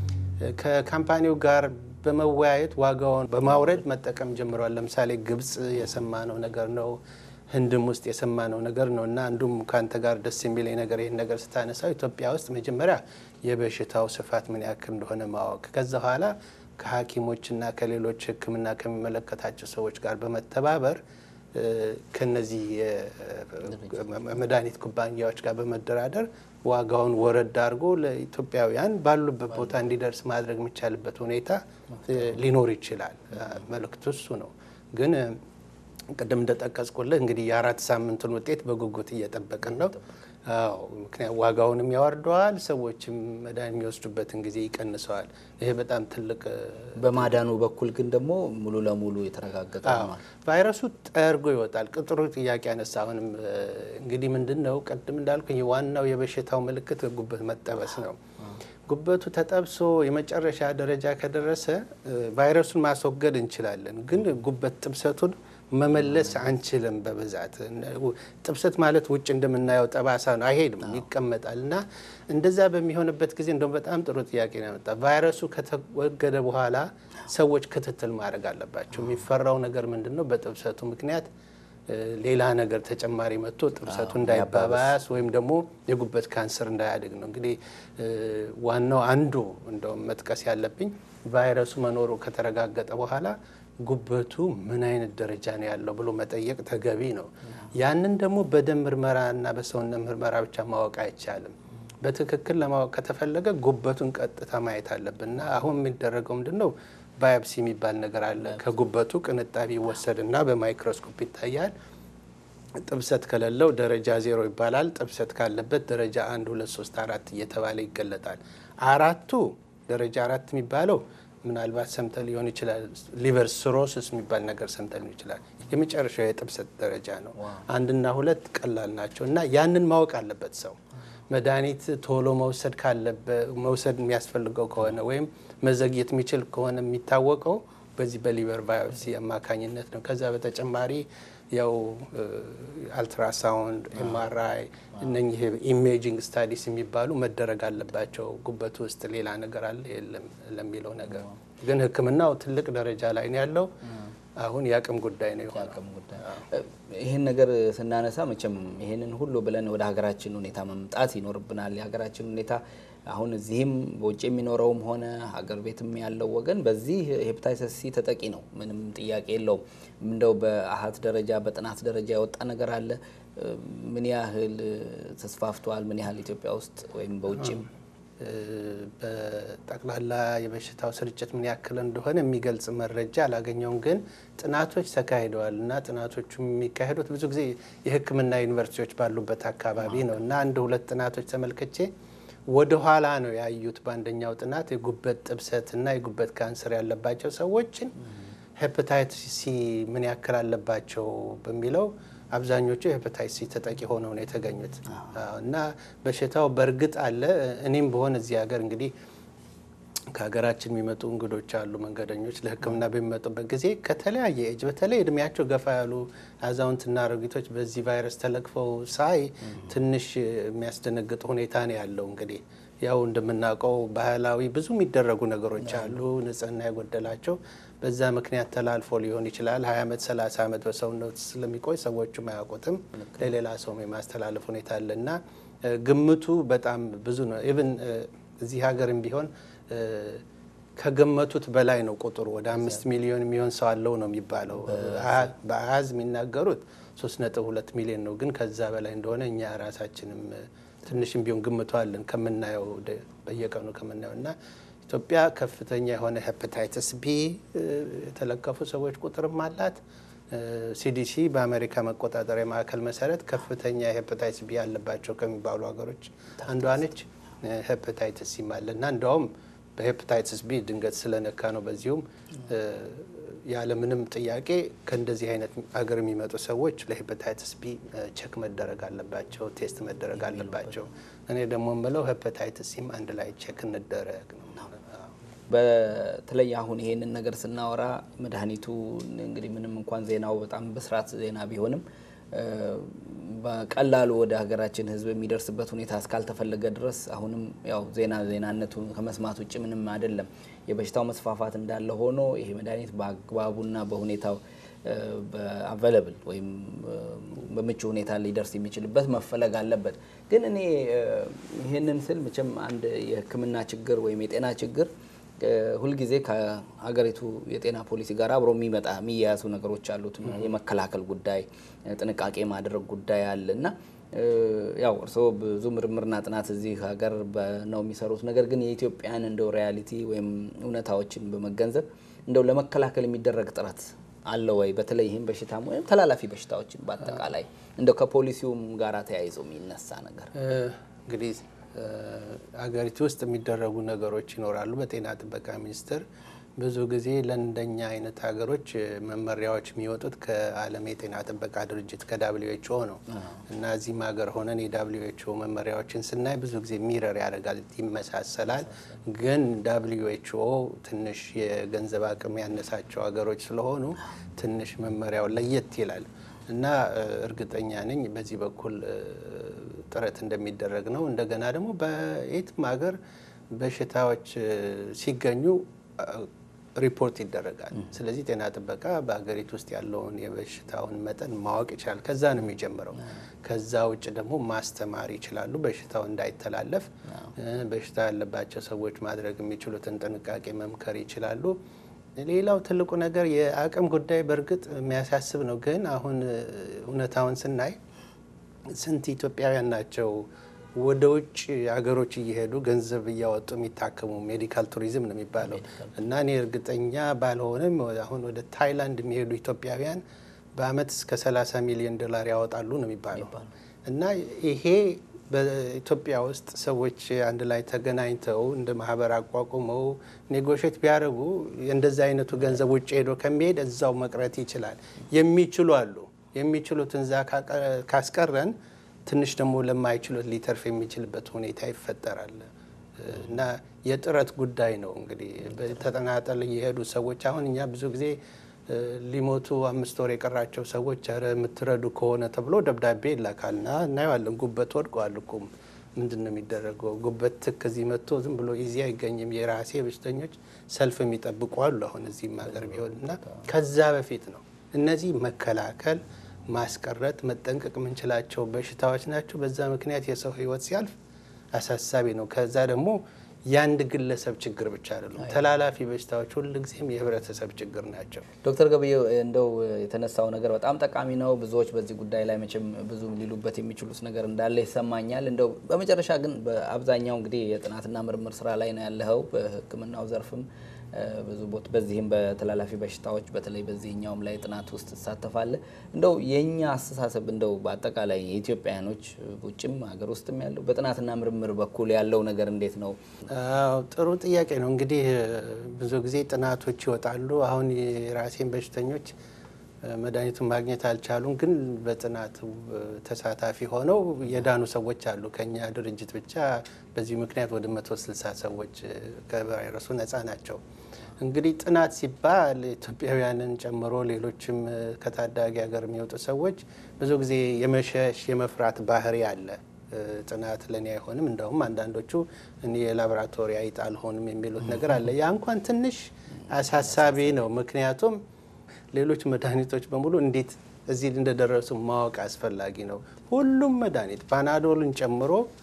ከካምፓኒው ጋር በመወያየት ዋጋውን በማውረድ መጠቀም ጀምረዋል። ለምሳሌ ግብጽ የሰማነው ነገር ነው። ህንድም ውስጥ የሰማነው ነገር ነው እና አንዱም ከአንተ ጋር ደስ የሚለኝ ነገር ይህን ነገር ስታነሳው ኢትዮጵያ ውስጥ መጀመሪያ የበሽታው ስፋት ምን ያክል እንደሆነ ማወቅ ከዛ በኋላ ከሐኪሞችና ከሌሎች ሕክምና ከሚመለከታቸው ሰዎች ጋር በመተባበር ከነዚህ መድኃኒት ኩባንያዎች ጋር በመደራደር ዋጋውን ወረድ አድርጎ ለኢትዮጵያውያን ባሉበት ቦታ እንዲደርስ ማድረግ የሚቻልበት ሁኔታ ሊኖር ይችላል። መልእክቱ እሱ ነው ግን ቅድም እንደጠቀስኩልህ እንግዲህ የአራት ሳምንቱን ውጤት በጉጉት እየጠበቅን ነው። አዎ ምክንያት ዋጋውንም ያወርደዋል፣ ሰዎችም መድኃኒት የሚወስዱበትን ጊዜ ይቀንሰዋል። ይሄ በጣም ትልቅ በማዳኑ በኩል ግን ደግሞ ሙሉ ለሙሉ የተረጋገጠ ነው። ቫይረሱ ጠርጎ ይወጣል። ቅጥሩ ጥያቄ ያነሳ አሁንም እንግዲህ ምንድን ነው ቅድም እንዳልኩኝ ዋናው የበሽታው ምልክት ጉበት መጠበስ ነው። ጉበቱ ተጠብሶ የመጨረሻ ደረጃ ከደረሰ ቫይረሱን ማስወገድ እንችላለን፣ ግን ጉበት ጥብሰቱን መመለስ አንችልም። በብዛት ጥብሰት ማለት ውጭ እንደምናየው ጠባሳ ነው፣ አይሄድም፣ ይቀመጣል። እና እንደዛ በሚሆንበት ጊዜ እንደውም በጣም ጥሩ ጥያቄ ነው ያመጣ። ቫይረሱ ከተወገደ በኋላ ሰዎች ክትትል ማድረግ አለባቸው። የሚፈራው ነገር ምንድን ነው? በጥብሰቱ ምክንያት ሌላ ነገር ተጨማሪ መጥቶ ጥብሰቱ እንዳይባባስ ወይም ደግሞ የጉበት ካንሰር እንዳያድግ ነው። እንግዲህ ዋናው አንዱ እንደውም መጥቀስ ያለብኝ ቫይረሱ መኖሩ ከተረጋገጠ በኋላ ጉበቱ ምን አይነት ደረጃ ነው ያለው ብሎ መጠየቅ ተገቢ ነው። ያንን ደግሞ በደም ምርመራ እና በሰውነት ምርመራ ብቻ ማወቅ አይቻልም። በትክክል ለማወቅ ከተፈለገ ጉበቱን ቀጥታ ማየት አለብን እና አሁን የሚደረገው ምንድን ነው? ባዮፕሲ የሚባል ነገር አለ። ከጉበቱ ቅንጣቢ ይወሰድና በማይክሮስኮፕ ይታያል። ጥብሰት ከሌለው ደረጃ ዜሮ ይባላል። ጥብሰት ካለበት ደረጃ አንድ ሁለት ሶስት አራት እየተባለ ይገለጣል። አራቱ ደረጃ አራት የሚባለው ምናልባት ሰምተ ሊሆን ይችላል። ሊቨር ሲሮሲስ የሚባል ነገር ሰምተ ሊሆን ይችላል። የመጨረሻው የጥብሰት ደረጃ ነው። አንድና ሁለት ቀላል ናቸው እና ያንን ማወቅ አለበት ሰው መድኃኒት ቶሎ መውሰድ ካለበት መውሰድ የሚያስፈልገው ከሆነ ወይም መዘግየት የሚችል ከሆነ የሚታወቀው በዚህ በሊቨር ባዮፕሲ አማካኝነት ነው። ከዛ በተጨማሪ ያው አልትራሳውንድ፣ ኤምአርአይ እነኚህ ኢሜጂንግ ስታዲስ የሚባሉ መደረግ አለባቸው። ጉበት ውስጥ ሌላ ነገር አለ የለም ለሚለው ነገር ግን ሕክምናው ትልቅ ደረጃ ላይ ነው ያለው። አሁን የአቅም ጉዳይ ነው የሆነው። ይህን ነገር ስናነሳ መቼም ይህንን ሁሉ ብለን ወደ ሀገራችን ሁኔታ መምጣት ይኖርብናል። የሀገራችን ሁኔታ አሁን እዚህም በውጭ የሚኖረውም ሆነ ሀገር ቤትም ያለው ወገን በዚህ ሄፓታይተስ ሲ ተጠቂ ነው። ምንም ጥያቄ የለውም። እንደው በአሀት ደረጃ በጥናት ደረጃ የወጣ ነገር አለ? ምን ያህል ተስፋፍቷል? ምን ያህል ኢትዮጵያ ውስጥ ወይም በውጭም በጠቅላላ የበሽታው ስርጭት ምን ያክል እንደሆነ የሚገልጽ መረጃ አላገኘውም። ግን ጥናቶች ተካሂደዋል እና ጥናቶቹ የሚካሄዱት ብዙ ጊዜ የሕክምና ዩኒቨርሲቲዎች ባሉበት አካባቢ ነው እና አንድ ሁለት ጥናቶች ተመልክቼ ወደ ኋላ ነው ያዩት። በአንደኛው ጥናት የጉበት ጥብሰት እና የጉበት ካንሰር ያለባቸው ሰዎችን ሄፓታይትስ ሲ ምን ያክል አለባቸው በሚለው አብዛኞቹ የሄፓታይትስ ሲ ተጠቂ ሆነው ነው የተገኙት እና በሽታው በእርግጥ አለ። እኔም በሆን እዚህ ሀገር እንግዲህ ከሀገራችን የሚመጡ እንግዶች አሉ፣ መንገደኞች ለሕክምና በሚመጡበት ጊዜ ከተለያየ እጅ በተለይ እድሜያቸው ገፋ ያሉ አዛውንትና አሮጊቶች በዚህ ቫይረስ ተለክፈው ሳይ ትንሽ የሚያስደነግጥ ሁኔታ ነው ያለው። እንግዲህ ያው እንደምናውቀው ባህላዊ ብዙ የሚደረጉ ነገሮች አሉ፣ ንጽህና የጎደላቸው በዛ ምክንያት ተላልፎ ሊሆን ይችላል። ሀያ ዓመት ሰላሳ ዓመት በሰውነት ስለሚቆይ ሰዎቹም አያውቁትም። ለሌላ ሰውም የማስተላለፍ ሁኔታ አለ እና ግምቱ በጣም ብዙ ነው። ኢቭን እዚህ ሀገርም ቢሆን ከገመቱት በላይ ነው ቁጥሩ። ወደ አምስት ሚሊዮን የሚሆን ሰው አለው ነው የሚባለው። በአሃዝ የሚናገሩት ሶስት ነጥብ ሁለት ሚሊዮን ነው፣ ግን ከዛ በላይ እንደሆነ እኛ ራሳችንም ትንሽም ቢሆን ግምቱ አለን ከምናየው በየቀኑ ከምናየው እና ኢትዮጵያ ከፍተኛ የሆነ ሄፓታይተስ ቢ የተለከፉ ሰዎች ቁጥርም አላት። ሲዲሲ በአሜሪካ መቆጣጠሪያ ማዕከል መሰረት ከፍተኛ ሄፓታይተስ ቢ ያለባቸው ከሚባሉ ሀገሮች አንዷ ነች። ሄፓታይተስ ሲም አለ እና እንደውም በሄፓታይተስ ቢ ድንገት ስለነካ ነው በዚሁም ያለምንም ጥያቄ ከእንደዚህ አይነት ሀገር የሚመጡ ሰዎች ለሄፓታይተስ ቢ ቼክ መደረግ አለባቸው፣ ቴስት መደረግ አለባቸው። እኔ ደግሞ የምለው ሄፓታይተስ ሲም አንድ ላይ ቼክ እንደረግ ነው። በተለይ አሁን ይሄንን ነገር ስናወራ መድኃኒቱ እንግዲህ ምንም እንኳን ዜናው በጣም በስርዓት ዜና ቢሆንም በቀላሉ ወደ ሀገራችን ሕዝብ የሚደርስበት ሁኔታ እስካልተፈለገ ድረስ አሁንም ያው ዜና ዜናነቱ ከመስማት ውጭ ምንም አይደለም። የበሽታው መስፋፋት እንዳለ ሆኖ ይሄ መድኃኒት በአግባቡና በሁኔታው በአቬለብል ወይም በምቹ ሁኔታ ሊደርስ የሚችልበት መፈለግ አለበት። ግን እኔ ይህንን ስል መቼም አንድ የሕክምና ችግር ወይም የጤና ችግር ሁልጊዜ ከሀገሪቱ የጤና ፖሊሲ ጋር አብሮ የሚመጣ የሚያያዙ ነገሮች አሉት። የመከላከል ጉዳይ፣ ጥንቃቄ ማድረግ ጉዳይ አለ እና ያው እርስዎ ብዙ ምርምርና ጥናት እዚህ ሀገር ነው የሚሰሩት። ነገር ግን የኢትዮጵያን እንደው ሪያሊቲ ወይም እውነታዎችን በመገንዘብ እንደው ለመከላከል የሚደረግ ጥረት አለ ወይ? በተለይ ይህም በሽታም ወይም ተላላፊ በሽታዎችን በአጠቃላይ እንደው ከፖሊሲውም ጋር ተያይዞ የሚነሳ ነገር እንግዲህ አገሪቱ ውስጥ የሚደረጉ ነገሮች ይኖራሉ። በጤና ጥበቃ ሚኒስቴር ብዙ ጊዜ ለእንደኛ አይነት ሀገሮች መመሪያዎች የሚወጡት ከዓለም የጤና ጥበቃ ድርጅት ከዳብሊው ኤች ኦ ነው እና እዚህም ሀገር ሆነን የዳብሊው ኤች ኦ መመሪያዎችን ስናይ ብዙ ጊዜ ሚረር ያደርጋል፣ ይመሳሰላል። ግን ዳብሊው ኤች ኦ ትንሽ የገንዘብ አቅም ያነሳቸው ሀገሮች ስለሆኑ ትንሽ መመሪያው ለየት ይላል እና እርግጠኛ ነኝ በዚህ በኩል ጥረት እንደሚደረግ ነው። እንደገና ደግሞ በየትም ሀገር በሽታዎች ሲገኙ ሪፖርት ይደረጋል። ስለዚህ ጤና ጥበቃ በሀገሪቱ ውስጥ ያለውን የበሽታውን መጠን ማወቅ ይችላል። ከዛ ነው የሚጀምረው። ከዛ ውጭ ደግሞ ማስተማር ይችላሉ፣ በሽታው እንዳይተላለፍ። በሽታ ያለባቸው ሰዎች ማድረግ የሚችሉትን ጥንቃቄ መምከር ይችላሉ። ሌላው ትልቁ ነገር የአቅም ጉዳይ በእርግጥ የሚያሳስብ ነው። ግን አሁን እውነታውን ስናይ ስንት ኢትዮጵያውያን ናቸው ወደ ውጭ ሀገሮች እየሄዱ ገንዘብ እያወጡ የሚታከሙ ሜዲካል ቱሪዝም ነው የሚባለው እና እኔ እርግጠኛ ባልሆንም አሁን ወደ ታይላንድ የሚሄዱ ኢትዮጵያውያን በአመት እስከ 30 ሚሊዮን ዶላር ያወጣሉ ነው የሚባለው እና ይሄ በኢትዮጵያ ውስጥ ሰዎች አንድ ላይ ተገናኝተው እንደ ማህበር አቋቁመው ኔጎሽት ቢያደርጉ እንደዚህ አይነቱ ገንዘብ ውጭ ሄዶ ከሚሄድ እዛው መቅረት ይችላል። የሚችሉ አሉ። የሚችሉትን እዛ ካስቀረን ትንሽ ደግሞ ለማይችሉት ሊተርፍ የሚችልበት ሁኔታ ይፈጠራል እና የጥረት ጉዳይ ነው። እንግዲህ በተጠናጠል የሄዱ ሰዎች አሁን እኛ ብዙ ጊዜ ሊሞቱ አምስት ወር የቀራቸው ሰዎች ኧረ የምትረዱ ከሆነ ተብሎ ደብዳቤ ይላካልና እናየዋለን። ጉበት ወድቀዋል እኮ ምንድን ነው የሚደረገው? ጉበት ትክ እዚህ መጥቶ ዝም ብሎ ኢዚ አይገኝም። የራሴ በሽተኞች ሰልፍ የሚጠብቁ አሉ አሁን እዚህም ሀገር ቢሆን እና ከዛ በፊት ነው እነዚህ መከላከል ማስቀረት መጠንቀቅ የምንችላቸው በሽታዎች ናቸው። በዛ ምክንያት የሰው ሕይወት ሲያልፍ አሳሳቢ ነው። ከዛ ደግሞ የአንድ ግለሰብ ችግር ብቻ አይደሉም። ተላላፊ በሽታዎች ሁልጊዜም የህብረተሰብ ችግር ናቸው። ዶክተር ገበየው እንደው የተነሳው ነገር በጣም ጠቃሚ ነው። ብዙዎች በዚህ ጉዳይ ላይ መቼም ብዙ ሊሉበት የሚችሉት ነገር እንዳለ ይሰማኛል። እንደው በመጨረሻ ግን በአብዛኛው እንግዲህ የጥናትና ምርምር ስራ ላይ ነው ያለኸው በሕክምናው ዘርፍም ብዙ ቦት በዚህም በተላላፊ በሽታዎች በተለይ በዚህኛውም ላይ ጥናት ውስጥ ትሳተፋለህ። እንደው የእኛ አስተሳሰብ እንደው በአጠቃላይ የኢትዮጵያውያኖች ውጭም ሀገር ውስጥም ያለው በጥናትና ምርምር በኩል ያለው ነገር እንዴት ነው? አዎ ጥሩ ጥያቄ ነው። እንግዲህ ብዙ ጊዜ ጥናቶች ይወጣሉ። አሁን የራሴን በሽተኞች መድኃኒቱን ማግኘት አልቻሉም፣ ግን በጥናቱ ተሳታፊ ሆነው የዳኑ ሰዎች አሉ። ከኛ ድርጅት ብቻ በዚህ ምክንያት ወደ 160 ሰዎች ከቫይረሱ ነፃ ናቸው። እንግዲህ ጥናት ሲባል ኢትዮጵያውያንን ጨምሮ ሌሎችም ከታዳጊ ሀገር የሚወጡ ሰዎች ብዙ ጊዜ የመሸሽ የመፍራት ባህሪ አለ። ጥናት ለእኔ አይሆንም፣ እንደውም አንዳንዶቹ እኔ የላቦራቶሪ አይጥ አልሆንም የሚሉት ነገር አለ። ያ እንኳን ትንሽ አሳሳቢ ነው። ምክንያቱም ሌሎች መድኃኒቶች በሙሉ እንዴት እዚህ እንደደረሱ ማወቅ አስፈላጊ ነው። ሁሉም መድኃኒት ፓናዶልን ጨምሮ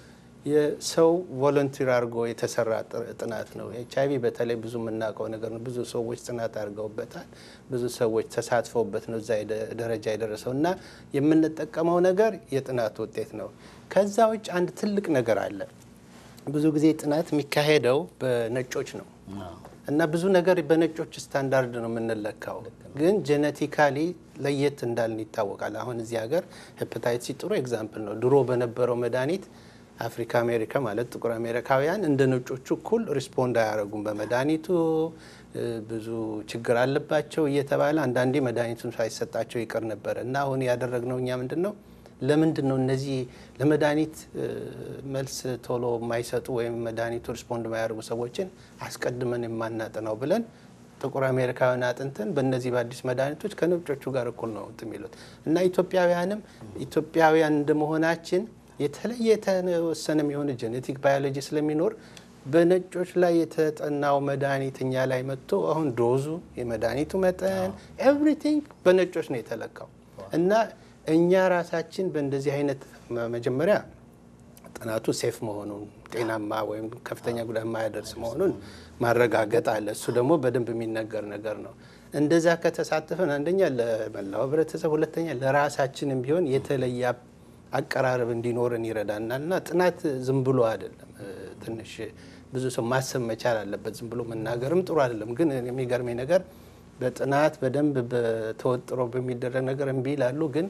የሰው ቮለንቲር አድርጎ የተሰራ ጥናት ነው። ኤች አይቪ በተለይ ብዙ የምናውቀው ነገር ነው። ብዙ ሰዎች ጥናት አድርገውበታል። ብዙ ሰዎች ተሳትፈውበት ነው እዛ ደረጃ የደረሰው እና የምንጠቀመው ነገር የጥናት ውጤት ነው። ከዛ ውጭ አንድ ትልቅ ነገር አለ። ብዙ ጊዜ ጥናት የሚካሄደው በነጮች ነው እና ብዙ ነገር በነጮች ስታንዳርድ ነው የምንለካው። ግን ጄኔቲካሊ ለየት እንዳልን ይታወቃል። አሁን እዚህ ሀገር ሄፓታይትስ ጥሩ ኤግዛምፕል ነው። ድሮ በነበረው መድኃኒት አፍሪካ አሜሪካ ማለት ጥቁር አሜሪካውያን እንደ ነጮቹ እኩል ሪስፖንድ አያደርጉም በመድኃኒቱ ብዙ ችግር አለባቸው እየተባለ አንዳንዴ መድኃኒቱን ሳይሰጣቸው ይቀር ነበረ እና አሁን ያደረግነው እኛ ምንድን ነው ለምንድን ነው እነዚህ ለመድኃኒት መልስ ቶሎ የማይሰጡ ወይም መድኃኒቱ ሪስፖንድ የማያደርጉ ሰዎችን አስቀድመን የማናጥነው ብለን ጥቁር አሜሪካውያን አጥንተን በእነዚህ በአዲስ መድኃኒቶች ከነጮቹ ጋር እኩል ነው የሚሉት እና ኢትዮጵያውያንም ኢትዮጵያውያን እንደመሆናችን የተለየ የተወሰነ የሆነ ጄኔቲክ ባዮሎጂ ስለሚኖር በነጮች ላይ የተጠናው መድኃኒት እኛ ላይ መጥቶ አሁን ዶዙ፣ የመድኃኒቱ መጠን ኤቭሪቲንግ በነጮች ነው የተለካው እና እኛ ራሳችን በእንደዚህ አይነት መጀመሪያ ጥናቱ ሴፍ መሆኑን ጤናማ ወይም ከፍተኛ ጉዳት የማያደርስ መሆኑን ማረጋገጥ አለ። እሱ ደግሞ በደንብ የሚነገር ነገር ነው። እንደዛ ከተሳተፈን አንደኛ ለመላው ህብረተሰብ፣ ሁለተኛ ለራሳችንም ቢሆን የተለየ አቀራረብ እንዲኖረን ይረዳናል እና ጥናት ዝም ብሎ አይደለም። ትንሽ ብዙ ሰው ማሰብ መቻል አለበት። ዝም ብሎ መናገርም ጥሩ አይደለም። ግን የሚገርመኝ ነገር በጥናት በደንብ ተወጥሮ በሚደረግ ነገር እምቢ ይላሉ ግን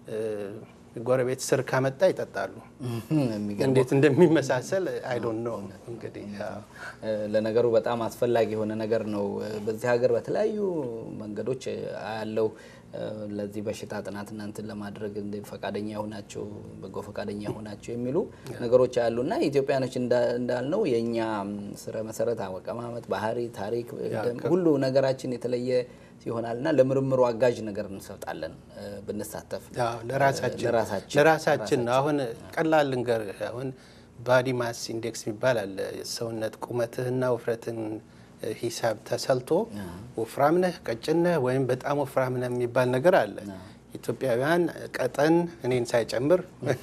ጎረቤት ስር ካመጣ ይጠጣሉ። እንዴት እንደሚመሳሰል አይ ዶንት ኖ። እንግዲህ ለነገሩ በጣም አስፈላጊ የሆነ ነገር ነው። በዚህ ሀገር በተለያዩ መንገዶች ያለው ለዚህ በሽታ ጥናት እናንትን ለማድረግ ፈቃደኛ የሆናቸው በጎ ፈቃደኛ የሆናቸው የሚሉ ነገሮች አሉ እና ኢትዮጵያኖች እንዳልነው የእኛ ስረ መሰረት አቀማመጥ፣ ባህሪ፣ ታሪክ ሁሉ ነገራችን የተለየ ይሆናል እና ለምርምሩ አጋዥ ነገር እንሰጣለን ብንሳተፍ ለራሳችን ነው። አሁን ቀላል ልንገር፣ አሁን ባዲ ማስ ኢንዴክስ የሚባል አለ። ሰውነት ቁመትህና ውፍረትን ሂሳብ ተሰልቶ ወፍራም ነህ፣ ቀጭን ነህ ወይም በጣም ወፍራም ነህ የሚባል ነገር አለ። ኢትዮጵያውያን ቀጠን እኔን ሳይጨምር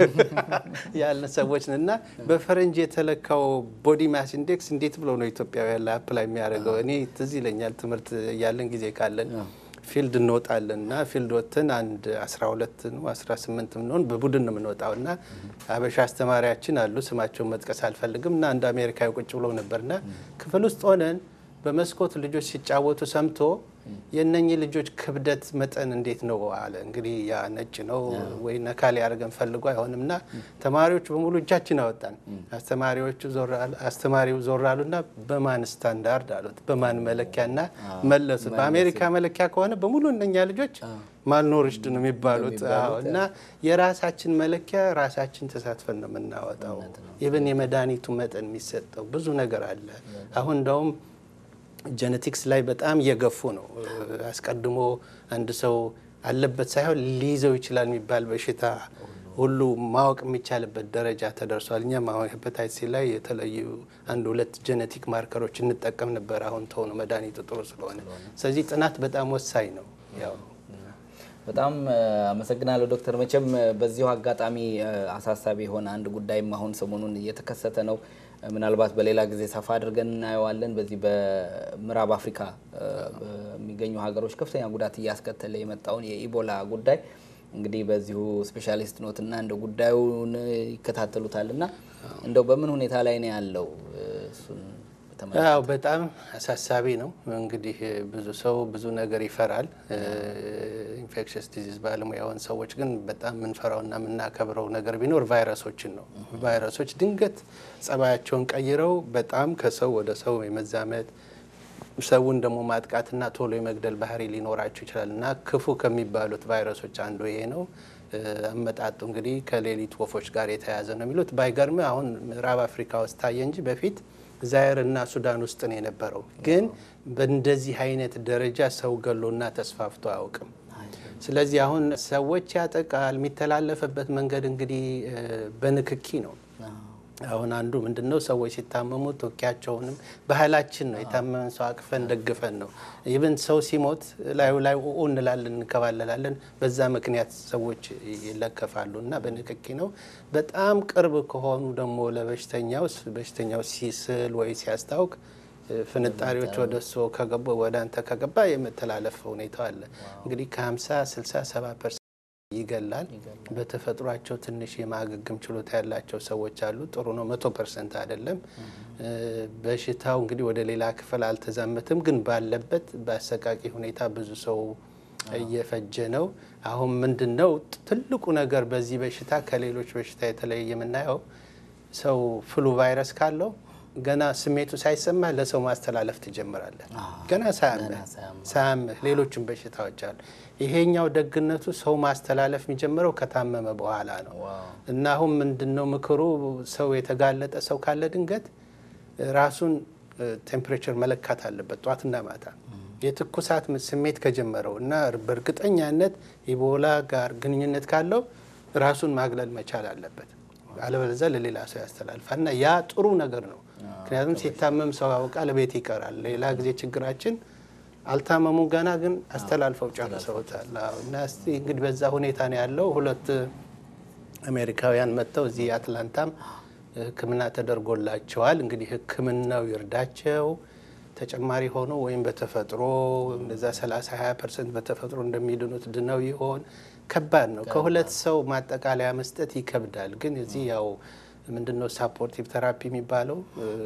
ያለን ሰዎች እና በፈረንጅ የተለካው ቦዲ ማስ ኢንዴክስ እንዴት ብሎ ነው ኢትዮጵያውያን ላይ አፕላይ የሚያደርገው? እኔ ትዝ ይለኛል ትምህርት ያለን ጊዜ ካለን ፊልድ እንወጣለን እና ፊልድ ወጥተን አንድ 12 ነው 18 ምንሆን በቡድን ነው የምንወጣው እና አበሻ አስተማሪያችን አሉ ስማቸውን መጥቀስ አልፈልግም እና አንድ አሜሪካዊ ቁጭ ብሎ ነበርና ክፍል ውስጥ ሆነን በመስኮት ልጆች ሲጫወቱ ሰምቶ የእነኚህ ልጆች ክብደት መጠን እንዴት ነው አለ። እንግዲህ ያ ነጭ ነው ወይ ነካ ሊያደርገን ፈልጎ አይሆንም እና ተማሪዎቹ በሙሉ እጃችን አወጣን። አስተማሪዎቹ አስተማሪው ዞር አሉና በማን ስታንዳርድ አሉት፣ በማን መለኪያና መለሱት። በአሜሪካ መለኪያ ከሆነ በሙሉ እነኛ ልጆች ማልኖርሽድ ነው የሚባሉት እና የራሳችን መለኪያ ራሳችን ተሳትፈን ነው የምናወጣው። ኢቨን የመድኃኒቱ መጠን የሚሰጠው ብዙ ነገር አለ። አሁን እንደውም ጀነቲክስ ላይ በጣም እየገፉ ነው። አስቀድሞ አንድ ሰው አለበት ሳይሆን ሊይዘው ይችላል የሚባል በሽታ ሁሉ ማወቅ የሚቻልበት ደረጃ ተደርሷል። እኛም አሁን ሄፓታይት ሲ ላይ የተለዩ አንድ ሁለት ጀነቲክ ማርከሮች እንጠቀም ነበር። አሁን ተሆነ መድኃኒቱ ጥሩ ስለሆነ፣ ስለዚህ ጥናት በጣም ወሳኝ ነው። ያው በጣም አመሰግናለሁ ዶክተር። መቼም በዚሁ አጋጣሚ አሳሳቢ የሆነ አንድ ጉዳይም አሁን ሰሞኑን እየተከሰተ ነው። ምናልባት በሌላ ጊዜ ሰፋ አድርገን እናየዋለን። በዚህ በምዕራብ አፍሪካ በሚገኙ ሀገሮች ከፍተኛ ጉዳት እያስከተለ የመጣውን የኢቦላ ጉዳይ እንግዲህ በዚሁ ስፔሻሊስት ኖትና እንደ ጉዳዩን ይከታተሉታል እና እንደው በምን ሁኔታ ላይ ነው ያለው? እሱን ያው በጣም አሳሳቢ ነው። እንግዲህ ብዙ ሰው ብዙ ነገር ይፈራል። ኢንፌክሽስ ዲዚዝ ባለሙያውን ሰዎች ግን በጣም የምንፈራውና የምናከብረው ነገር ቢኖር ቫይረሶችን ነው። ቫይረሶች ድንገት ጸባያቸውን ቀይረው በጣም ከሰው ወደ ሰው የመዛመት ሰውን ደግሞ ማጥቃትና ቶሎ የመግደል ባህሪ ሊኖራቸው ይችላል እና ክፉ ከሚባሉት ቫይረሶች አንዱ ይሄ ነው። አመጣጡ እንግዲህ ከሌሊት ወፎች ጋር የተያያዘ ነው የሚሉት። ባይገርም አሁን ምዕራብ አፍሪካ ውስጥ ታየ እንጂ በፊት ዛይር እና ሱዳን ውስጥ ነው የነበረው። ግን በእንደዚህ አይነት ደረጃ ሰው ገሎና ተስፋፍቶ አያውቅም። ስለዚህ አሁን ሰዎች ያጠቃል። የሚተላለፍበት መንገድ እንግዲህ በንክኪ ነው። አሁን አንዱ ምንድን ነው ሰዎች ሲታመሙ ቶኪያቸውንም ባህላችን ነው የታመመን ሰው አቅፈን ደግፈን ነው። ይብን ሰው ሲሞት ላዩ ላይ ኡ እንላለን እንከባለላለን። በዛ ምክንያት ሰዎች ይለከፋሉ እና በንክኪ ነው። በጣም ቅርብ ከሆኑ ደግሞ ለበሽተኛው በሽተኛው ሲስል ወይ ሲያስታውቅ ፍንጣሪዎች ወደ እሱ ከገቡ ወደ አንተ ከገባ የመተላለፍ ሁኔታ አለ። እንግዲህ ከ50 60 70 ፐርሰንት ይገላል። በተፈጥሯቸው ትንሽ የማገገም ችሎታ ያላቸው ሰዎች አሉ። ጥሩ ነው። መቶ ፐርሰንት አይደለም። በሽታው እንግዲህ ወደ ሌላ ክፍል አልተዛመትም፣ ግን ባለበት በአሰቃቂ ሁኔታ ብዙ ሰው እየፈጀ ነው። አሁን ምንድን ነው ትልቁ ነገር በዚህ በሽታ ከሌሎች በሽታ የተለየ የምናየው ሰው ፍሉ ቫይረስ ካለው ገና ስሜቱ ሳይሰማ ለሰው ማስተላለፍ ትጀምራለህ። ገና ሳያምህ ሳያምህ ሌሎችም በሽታዎች አሉ። ይሄኛው ደግነቱ ሰው ማስተላለፍ የሚጀምረው ከታመመ በኋላ ነው እና አሁን ምንድን ነው ምክሩ ሰው የተጋለጠ ሰው ካለ ድንገት ራሱን ቴምፕሬቸር መለካት አለበት ጧትና ማታ የትኩሳት ስሜት ከጀመረው እና በእርግጠኛነት ኢቦላ ጋር ግንኙነት ካለው ራሱን ማግለል መቻል አለበት። አለበለዚያ ለሌላ ሰው ያስተላልፋል እና ያ ጥሩ ነገር ነው። ምክንያቱም ሲታመም ሰው ያውቃል፣ ቤት ይቀራል። ሌላ ጊዜ ችግራችን አልታመሙ ገና ግን አስተላልፈው ጨርሰውታል። እና እስቲ እንግዲህ በዛ ሁኔታ ነው ያለው። ሁለት አሜሪካውያን መጥተው እዚህ አትላንታም ሕክምና ተደርጎላቸዋል። እንግዲህ ሕክምናው ይርዳቸው ተጨማሪ ሆኖ ወይም በተፈጥሮ እንደዛ 30 20 ፐርሰንት በተፈጥሮ እንደሚድኑት ድነው ይሆን ከባድ ነው። ከሁለት ሰው ማጠቃለያ መስጠት ይከብዳል። ግን እዚህ ያው ምንድነው ሳፖርቲቭ ተራፒ የሚባለው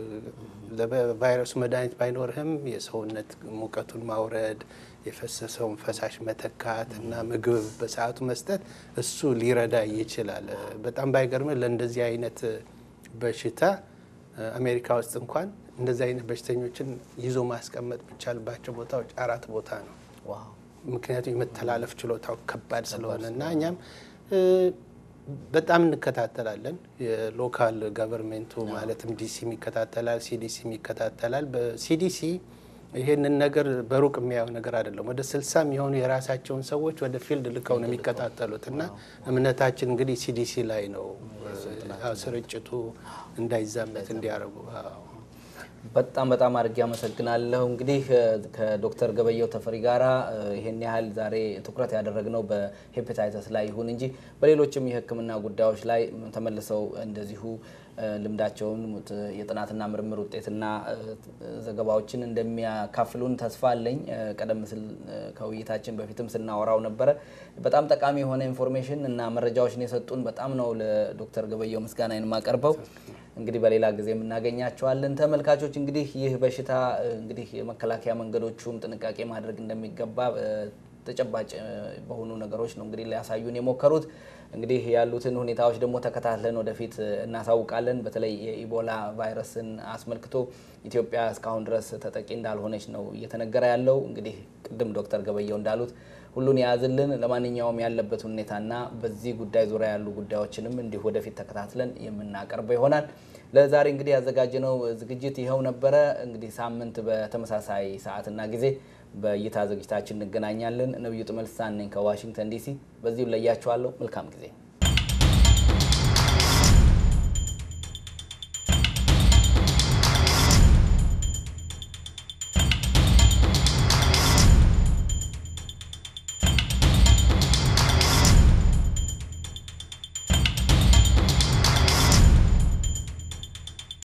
ለቫይረሱ መድኃኒት ባይኖርህም የሰውነት ሙቀቱን ማውረድ፣ የፈሰሰውን ፈሳሽ መተካት እና ምግብ በሰዓቱ መስጠት እሱ ሊረዳ ይችላል። በጣም ባይገርም ለእንደዚህ አይነት በሽታ አሜሪካ ውስጥ እንኳን እንደዚህ አይነት በሽተኞችን ይዞ ማስቀመጥ የሚቻልባቸው ቦታዎች አራት ቦታ ነው። ምክንያቱም የመተላለፍ ችሎታው ከባድ ስለሆነ እና እኛም በጣም እንከታተላለን። የሎካል ገቨርንሜንቱ ማለትም ዲሲም ይከታተላል፣ ሲዲሲም ይከታተላል። በሲዲሲ ይሄንን ነገር በሩቅ የሚያየው ነገር አይደለም። ወደ ስልሳ የሚሆኑ የራሳቸውን ሰዎች ወደ ፊልድ ልከው ነው የሚከታተሉት እና እምነታችን እንግዲህ ሲዲሲ ላይ ነው ስርጭቱ እንዳይዛመት እንዲያደርጉ በጣም በጣም አድርጌ አመሰግናለሁ። እንግዲህ ከዶክተር ገበየው ተፈሪ ጋራ ይሄን ያህል ዛሬ ትኩረት ያደረግነው በሄፓታይተስ ላይ ይሁን እንጂ በሌሎችም የሕክምና ጉዳዮች ላይ ተመልሰው እንደዚሁ ልምዳቸውን የጥናትና ምርምር ውጤትና ዘገባዎችን እንደሚያካፍሉን ተስፋ አለኝ። ቀደም ሲል ከውይይታችን በፊትም ስናወራው ነበረ። በጣም ጠቃሚ የሆነ ኢንፎርሜሽን እና መረጃዎችን የሰጡን በጣም ነው ለዶክተር ገበየው ምስጋናዬን የማቀርበው። እንግዲህ በሌላ ጊዜ የምናገኛቸዋለን። ተመልካቾች እንግዲህ ይህ በሽታ እንግዲህ የመከላከያ መንገዶቹም ጥንቃቄ ማድረግ እንደሚገባ ተጨባጭ በሆኑ ነገሮች ነው እንግዲህ ሊያሳዩን የሞከሩት። እንግዲህ ያሉትን ሁኔታዎች ደግሞ ተከታትለን ወደፊት እናሳውቃለን። በተለይ የኢቦላ ቫይረስን አስመልክቶ ኢትዮጵያ እስካሁን ድረስ ተጠቂ እንዳልሆነች ነው እየተነገረ ያለው። እንግዲህ ቅድም ዶክተር ገበየው እንዳሉት ሁሉን የያዝልን። ለማንኛውም ያለበት ሁኔታና በዚህ ጉዳይ ዙሪያ ያሉ ጉዳዮችንም እንዲሁ ወደፊት ተከታትለን የምናቀርበው ይሆናል። ለዛሬ እንግዲህ ያዘጋጀነው ዝግጅት ይኸው ነበረ። እንግዲህ ሳምንት በተመሳሳይ ሰዓትና ጊዜ በእይታ ዝግጅታችን እንገናኛለን። ነብዩ ጥመልሳን ነኝ ከዋሽንግተን ዲሲ። በዚሁ ለያችኋለሁ። መልካም ጊዜ